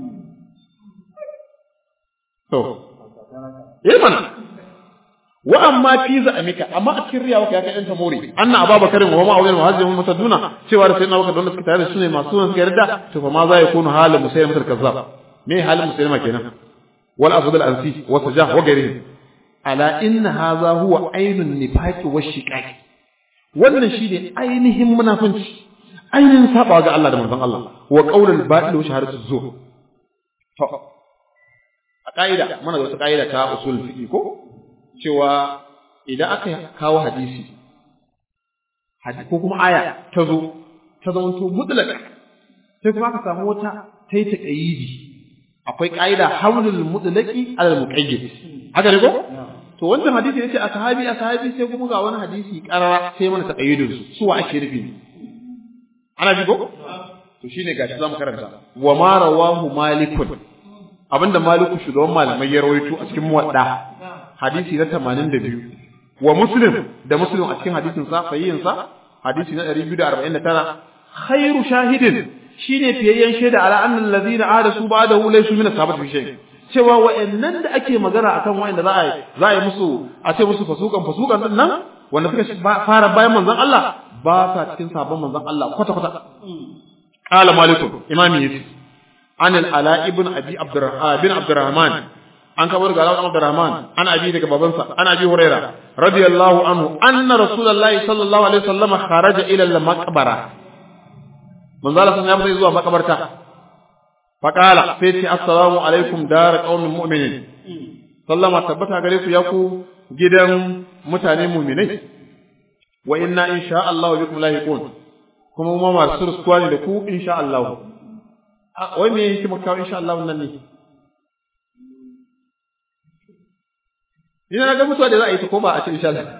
to eh mana wa amma fi za'amika amma a cikin riyawa ka kai ɗan more anna ababakarin wa ma awiyal muhajjirin mutaduna cewa da sayyidina abubakar don suka tare da su ne masu sunan suka yarda to fa ma za ya kunu halin musayyim kazzab me halin musayyima kenan wal asad al ansi wa sajah wa ghairihi ala inna hadha huwa ainun nifaqi wa shiqaq wannan shine ainihin munafunci ainihin saba ga Allah da manzon Allah wa qaulul batil wa shahadatu zur to a kaida muna da wata kaida ta usul fiqi ko cewa idan aka kawo hadisi ko kuma aya ta zo ta zamanto mutlaq sai kuma aka samu wata ta yi taqayidi akwai ƙa'ida hamlul mutlaqi alal muqayyid haka ne ko to wannan hadisi yace a sahabi a sahabi sai kuma ga wani hadisi karara sai mana taqayyidun su su wa ake nufi ana ji ko to shine gashi zamu karanta wa ma rawahu malikun abinda maliku shugaban malamai ya rawaito a cikin muwadda hadisi na 82 wa muslim da muslim a cikin hadisin sa sahihin sa hadisi na 249 khairu shahidin shine fiyayyen shaida ala annal ladina ahdasu ba'dahu laysu min ashabati fi shay cewa wa'annan da ake magana akan wa'anda za a za a yi musu a ce musu fasukan fasukan din nan wanda suka fara bayan manzon Allah ba sa cikin sabon manzon Allah kwata kwata qala maliku imami yace an al-ala ibn abi abdurrahman bin abdurrahman an kabar ga Ibn Abdurrahman an abi daga babansa an abi Huraira radiyallahu anhu anna rasulullahi sallallahu alaihi wasallam kharaja ila al-maqbara manzo Allah sun ya fita zuwa makabarta fa qala sai ce assalamu alaikum dar qaumin mu'minin sallama tabbata gare ku ya ku gidan mutane mu'minai wa inna insha Allah bikum lahiqun kuma mu ma masu ruskuwa ne da ku insha Allah wai me yake maka insha Allah nan ne Ina ga mutuwa da za a yi ta ko ba a ce insha Allah.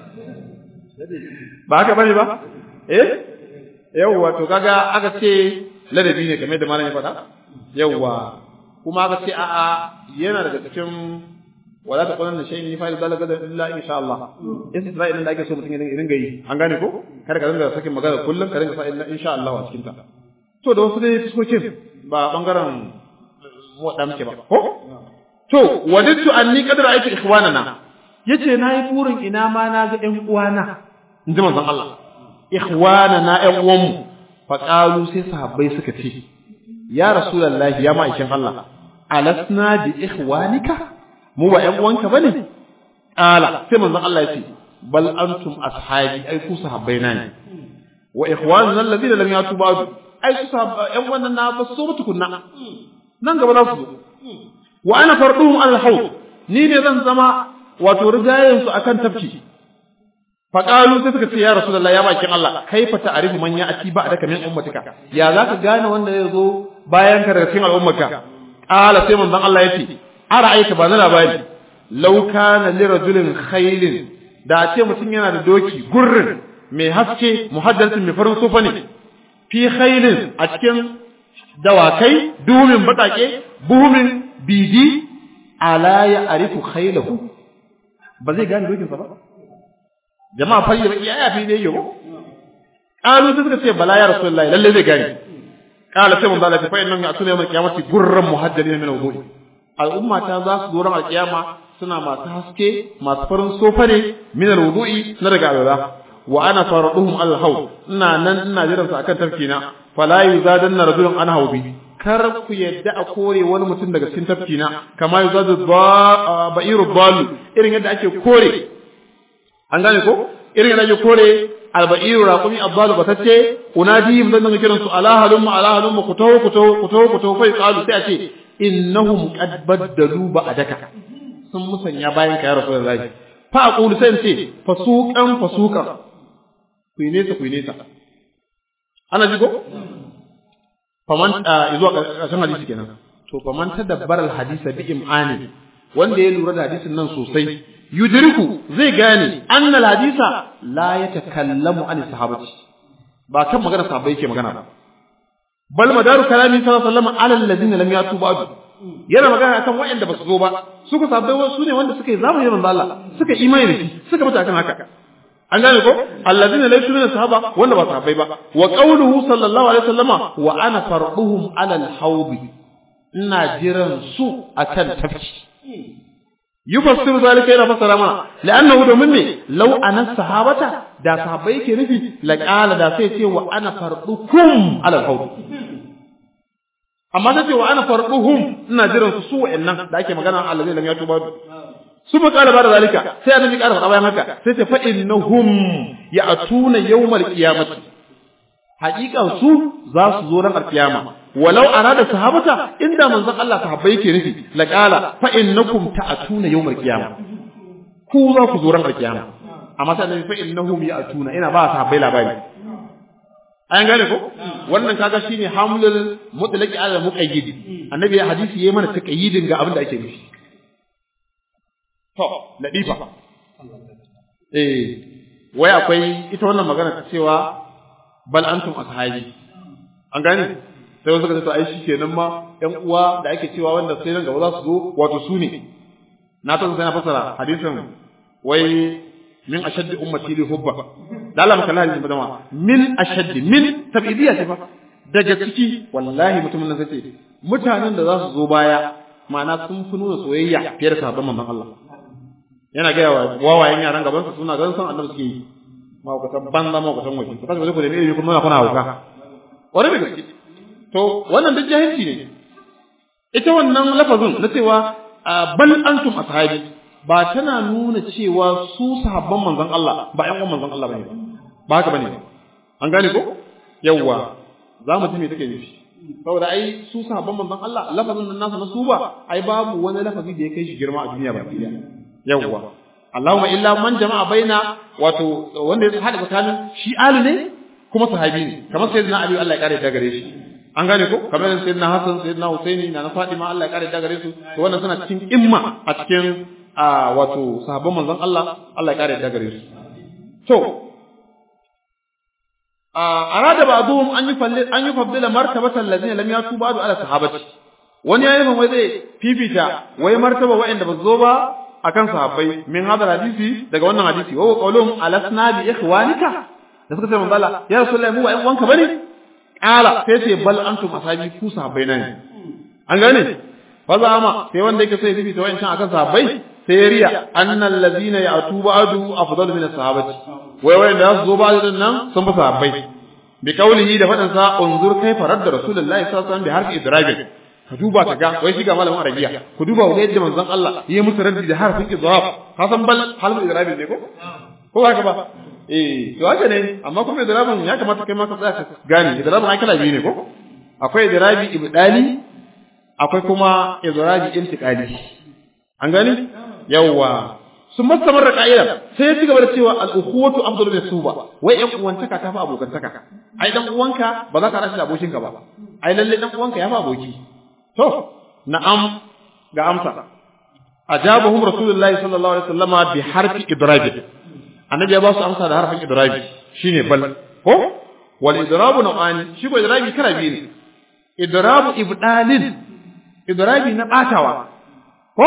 Ba haka bane ba? Eh? Yawwa to kaga aka ce ladabi ne kamar da malam ya faɗa. Yawwa kuma aka ce a'a yana daga cikin wala ta qulna shay'in ni fa'il zalika illa insha Allah. Isra'il da ake so mutum ya dinga yi. An gane ko? Kada ka dinga sakin magana kullum ka dinga sa illa insha Allah a cikin ta. To da wasu dai fuskokin ba bangaren waɗanda muke ba. Ko? To, wadittu anni qad ra'aytu ikhwanana yace nayi burin ina ma na ga ƴan uwana inji manzon Allah ikhwana na ƴan uwanmu fa qalu sai sahabbai suka ce ya rasulullahi ya ma'aikin Allah alasna bi ikhwanika mu ba ƴan uwanka bane qala sai manzon Allah yace bal antum ashabi ai ku sahabbai na ne wa ikhwanuna alladhina lam yatu ba'du ai su sahabbai ƴan wannan na ba so mutukunna nan gaba za su zo wa ana farduhum al-hawd ni ne zan zama wato rigayen su akan tafki fa qalu sai suka ce ya rasulullahi ya bakin Allah kaifa ta'rifu man ya'ti ba'daka min ummatika ya zaka gane wanda ya zo bayan ka daga cikin al'ummarka qala sai manzon Allah yace ara'aita ba na labari law kana li rajulin khaylin da ce mutum yana da doki gurrin mai haske muhaddasin mai farin sofa ne fi khaylin a cikin dawakai dumin batake buhumin bidi ala ya arifu khaylahu ba zai gane dokinsa ba jama'a fa yi ya yafi ne yau qalu sai suka ce bala ya rasulullahi lalle zai gane qala sai mun bala fa innan ya tuna mai kiyamati gurran muhajjalin min wudu'i al'umma ta za su zo ran alkiyama suna masu haske masu farin sofa ne min wudu'i na daga alwala wa ana faraduhum al-haw ina nan ina jiran su akan tafkina fala yuzadanna rajulun an hawbi kar ku yadda a kore wani mutum daga cikin tafkina kama yuzadu ba'iru balu irin yadda ake kore an gane ko irin yadda ake kore alba'iru raqumi abbalu batacce unadihim dan nan kiran su ala halum ala halum ku tawo ku tawo ku tawo ku tawo fa qalu sai a ce innahum qad baddalu ba'daka sun musanya bayan ka ya rasulullahi fa aqulu sai ce fasuqan fasuqan ku nesa ku nesa ana ji ko faman zuwa ƙarshen hadisi kenan to faman tadabbar al-hadisa bi imani wanda ya lura da hadisin nan sosai yudriku zai gane anna al-hadisa la yatakallamu an sahabati ba kan magana sahabbai yake magana ba bal madaru kalami sallallahu alaihi wasallam ala alladhina lam yatu ba'du yana magana akan waɗanda ba su zo ba su ku sahabbai wasu ne wanda suka yi zamani da manzo Allah suka imani da shi suka mutu akan haka an gane ko alladhina laysu min sahaba wanda ba sahabbai ba wa qawluhu sallallahu alaihi wasallama wa ana farduhum ala al-hawd ina jiran su akan tafki yufassiru zalika yana fassara mana la'annahu domin me law ana sahabata da sahabbai yake nufi la qala da sai ce wa ana fardukum ala al-hawd amma sai ce wa ana farduhum ina jiran su su wa'annan da ake magana alladhina lam yatu ba'du su ba ƙara ba da zalika sai annabi ƙara faɗa bayan haka sai ta fa innahum ya'tuna yawmal qiyamati haƙiƙan su za su zo ran alƙiyama walau arada sahabata inda manzon Allah sahabbai yake nufi la qala fa innakum ta'tuna yawmal qiyama ku za ku zo ran alƙiyama amma sai annabi fa innahum ya'tuna ina ba sahabbai labari an gane ko wannan kaga shine hamlul mutlaqi ala muqayyid annabi ya hadisi yayi mana taqayyidin ga abin da ake nufi To, ladifa. Eh, wai akwai ita wannan magana ta cewa bal antum ashabi. An gane? Sai wasu suka ce to ai shi kenan ma ƴan uwa da ake cewa wanda sai nan gaba za su zo wato su ne. Na ta sai na fasara hadisin wai min ashaddi ummati li hubba. Da Allah maka lahi madama min ashaddi min tabidiyya ce fa. Daga ciki wallahi mutumin nan sai ce mutanen da za su zo baya ma'ana sun fi nuna soyayya fiye da sahabban manzon Allah. yana gaya wa wawayen yaran gaban su suna ganin san annabi suke yi mahaukatan banza mahaukatan waje ku kasu ku da ilimi kuma kuna hauka wani da gaske to wannan duk jahilci ne ita wannan lafazin na cewa bal antum ashabi ba tana nuna cewa su sahabban manzon Allah ba ƴan uwan manzon Allah bane ba haka bane an gane ko yawwa za mu ji me take nufi saboda ai su sahabban manzon Allah lafazin nan nasu na su ba ai babu wani lafazi da ya kai shi girma a duniya ba yawwa Allahumma illa man jama'a baina wato wanda ya hada tsakanin shi alu ne kuma sahabi ne kamar sayyidina Ali Allah ya kare ta gare shi an gane ko kamar sayyidina Hassan sayyidina Husaini na Fatima Allah ya kare ta gare su to wannan suna cikin imma a cikin wato sahabban manzon Allah Allah ya kare ta gare su to arada ba'dhum an yufallil an yufaddila martabatan allazina lam yatu ba'du ala sahabati wani yayin wai zai fifita wai martaba wa'anda ba zo ba akan sahabbai min hadal hadisi daga wannan hadisi wa qawluhum alasna bi ikhwanika da suka ce manzo Allah ya rasulullahi mu wa ƴan wanka bane qala sai ce bal antum ashabi ku sahabbai ne an gane fa zama sai wanda yake sai fifita wa'ancan akan sahabbai sai ya riya annal ladina ya'tu ba'du afdal min as-sahabati wai wai da su zo ba din nan sun fi sahabbai bi qawlihi da fadan sa unzur kayfa radda rasulullahi sallallahu alaihi wasallam bi harfi idrabin ka duba ka ga wai shiga malamin arabiya ku duba ku ga yadda manzon Allah ya musu raddi da harfin idrab ka san bal halin idrab ne ko ko haka ba eh to haka ne amma kuma idrabin ya kamata kai ma ka tsaya ka gane idrabin ai kala biyu ne ko akwai idrabi ibdali akwai kuma idrabi intiqali an gani yawwa sun mastamar da ka'ida sai ya ci gaba da cewa al-ukhuwatu afdalu min suba wai yan uwantaka ta fi abokantaka ai dan uwanka ba za ka rashi da abokinka ba ai lalle dan uwanka ya fi aboki To, na'am ga amsa. Ajabahum Rasulullahi sallallahu alaihi wasallama bi harfi idrabi. Annabi ya ba su amsa da harfin idrabi shine bal. Ko? Wal idrabu nau'ani, shi ko idrabi kala biyu ne. Idrabu ibdalin. Idrabi na batawa. Ko?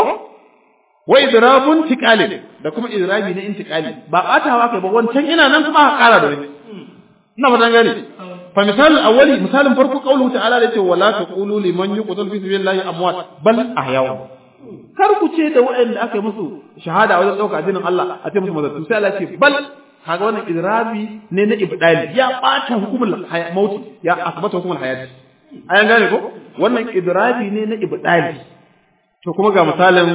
Wa idrabun tiqalin da kuma idrabi na intiqali. Ba batawa kai ba wancan ina nan kuma ka kara da wani. Ina fatan gane. فمثال الأولي مثال فرق قوله تعالى لتي ولا تقولوا لمن يقتل في سبيل الله أموات بل أحياء kar ku ce da waɗanda aka yi musu shahada a wajen ɗauka addinin Allah a ce musu mazatu sai Allah ce bal kaga wannan idrabi ne na ibdali ya ɓata hukumar mauti ya asbata hukumar hayati ayan gane ko wannan idrabi ne na ibdali to kuma ga misalin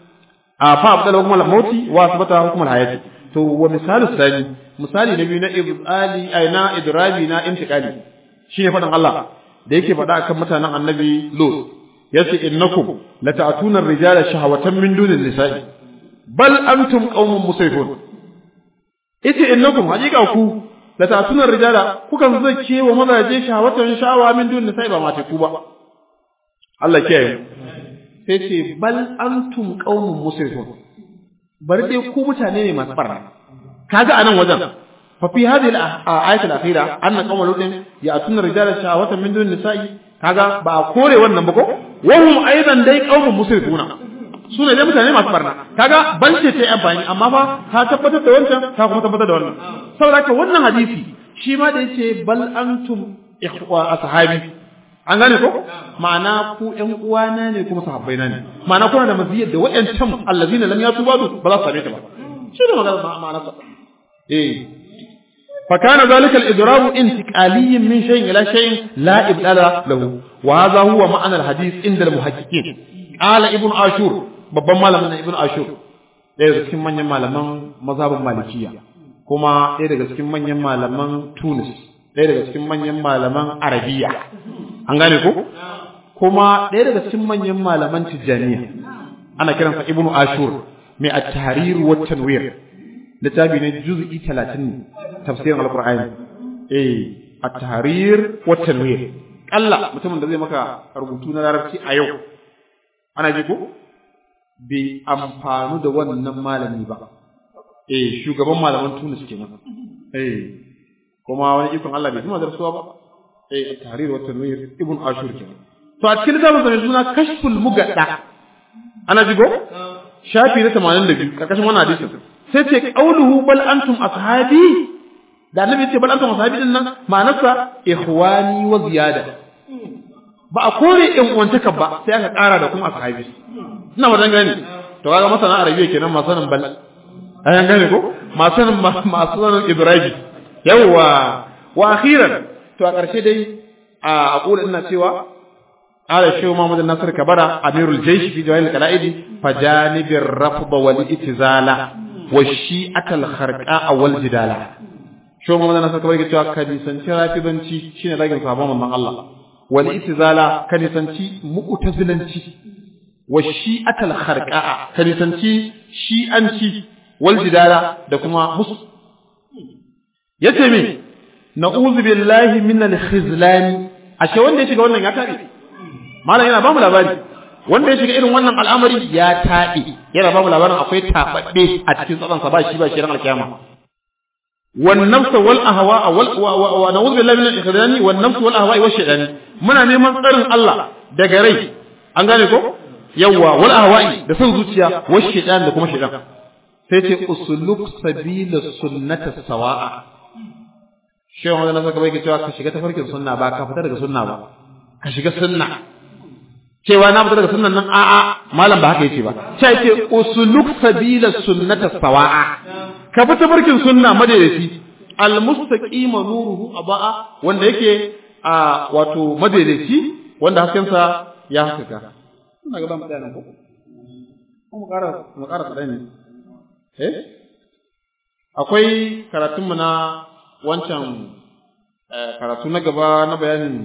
a fa abdala hukumar mauti wa asbata hukumar hayati to wa misalu sani misali na biyu na ibali ay na idrabi na intiqali shine fadan Allah da yake faɗa akan mutanen annabi Lut yace innakum lata'tuna ar-rijala shahawatan min dunin nisa'i bal antum qaumun musrifun yace innakum haqiqa ku la ta'tuna rijala kukan zake wa mazaje shawatan sha'awa min dun nisa'i ba mate ku ba Allah kiyaye sai ce bal antum qaumun musrifun bari dai ku mutane ne masu barna kaga anan wajen fa fi hadhihi al-ayat al-akhira anna qawma lutin ya'tuna rijala shahawatan min dun nisa'i kaga ba a kore wannan ba ko wa hum aidan dai qaumun musrifuna sune dai mutane masu barna kaga ban ce ta amfani amma fa ka tabbatar da wancan ka kuma tabbatar da wannan saboda haka wannan hadisi shi ma da yace bal antum ikhwa ashabi an gane ko ma'ana ku ƴan uwana ne kuma sahabbai na ne ma'ana kuna da maziyar da waɗancan allazina lam yatu badu ba za su same ta ba shi ne magana ma'ana sa eh fa kana zalika al-idrab intiqaliyyan min shay'in ila shay'in la ibdala lahu wa hadha huwa ma'ana al-hadith inda al-muhaqqiqin qala ibn ashur babban malamin ibn ashur ɗaya daga cikin manyan malaman mazhabin malikiya kuma ɗaya daga cikin manyan malaman tunis ɗaya daga cikin manyan malaman arabiya an gane ko kuma ɗaya daga cikin manyan malaman tijjaniya ana kiransa ibnu ashur mai at-tahrir wa tanwir littafi ne juz'i 30 tafsirin alqur'ani eh at-tahrir wa tanwir kalla mutumin da zai maka rubutu na larabci a yau ana ji ko bai amfanu da wannan malami ba eh shugaban malaman Tunis kenan eh kuma wani ikon Allah bai kuma darsuwa ba eh at-tahrir wa tanwir ibn ashur kenan to a cikin zaman da suna kashful mugadda ana jigo shafi na 82 karkashin wannan hadisin sai ce qauluhu bal antum ashabi da annabi ce bal antum ashabi din nan ma'anarsa ikhwani wa ziyada ba a kore in uwantaka ba sai aka ƙara da kuma ashabi ina wajen gani to kaga masana arabiya kenan masu sanin bal ayan gane ko masu sanin masu sanin ibrahim yawwa wa akhiran to a ƙarshe dai a aqulu ina cewa ala shehu Muhammad Nasir Kabara Amirul Jaysh fi jawahir al-qala'id fajanibir rafd wal itizala wa shi'atal kharqa wal jidala shehu Muhammad Nasir Kabara yake cewa ka nisanci rafidanci shine ragin sabon manzon Allah wal itizala ka nisanci mu'tazilanci wa shi'atal kharqa ka nisanci shi'anci wal jidala da kuma musu yace me na'udhu billahi min al-khizlan ashe wanda ya shiga wannan ya tabe malam yana ba mu labari wanda ya shiga irin wannan al'amari ya tabe yana ba mu labarin akwai tababbe a cikin tsadan sa ba shi ba shi ran alkiyama wan nafs wal ahwa wal wa na'udhu billahi min al-khizlan wan nafs wal ahwa wa shaytan muna neman tsarin Allah daga rai an gane ko yawa wal ahwa da son zuciya wa shaytan da kuma shaytan sai ce usuluk sabila sunnata sawa'a shehu wanda nasa kaba yake cewa ka shiga tafarkin sunna ba ka fita daga sunna ba ka shiga sunna cewa na fita daga sunnan nan a'a malam ba haka yace ba sai yake usuluk sabila sunnata sawa'a ka fita tafarkin sunna madaidaci almustaqima nuruhu aba'a wanda yake a wato madaidaci wanda hasken sa ya haskaka ina ga ba mu tsaya nan ko mu ƙara mu ƙara tsaya eh akwai karatunmu na wancan karatu na gaba na bayanin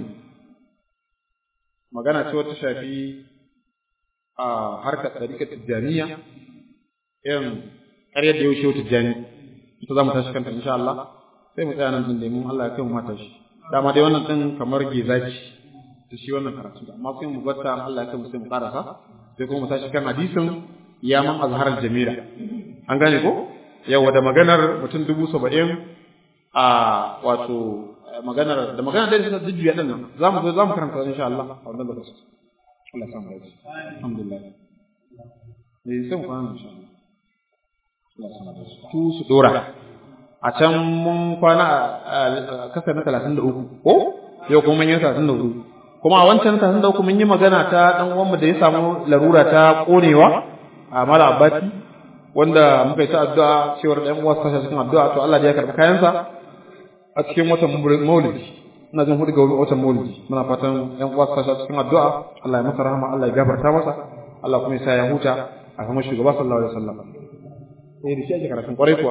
magana ce wata shafi a harkar tsarikar tijjaniya irin ƙaryar da yaushe tijjani ita za mu tashi kanta insha Allah sai mu tsaya nan din domin Allah ya kai mu mata shi dama dai wannan din kamar gezaci da shi wannan karatu amma sai mu batta Allah ya kai mu sai mu karasa sai kuma mu tashi kan hadisin ya man azharar jamila an gane ko yawa da maganar mutum dubu saba'in a wato maganar da maganar da suka jujjuya din nan za mu zo za mu karanta insha Allah a wannan lokaci Allah ya samu dace alhamdulillah ne sai mu kwana insha Allah Allah ya samu dace tu su dora a can mun kwana a kasar na 33 ko yau kuma mun yi 34 kuma a wancan 33 mun yi magana ta dan uwanmu da ya samu larura ta konewa a mala abbati wanda muka yi ta addu'a cewar ɗan uwa su cikin addu'a to Allah ya karɓi kayansa a cikin watan maulidi ina jin hudu ga watan maulidi muna fatan ɗan uwa su cikin addu'a Allah ya masa rahama Allah ya gafarta masa Allah kuma ya sa ya huta a kuma shugaba sallallahu alaihi wasallam eh da shi ake karatun kwarai kuwa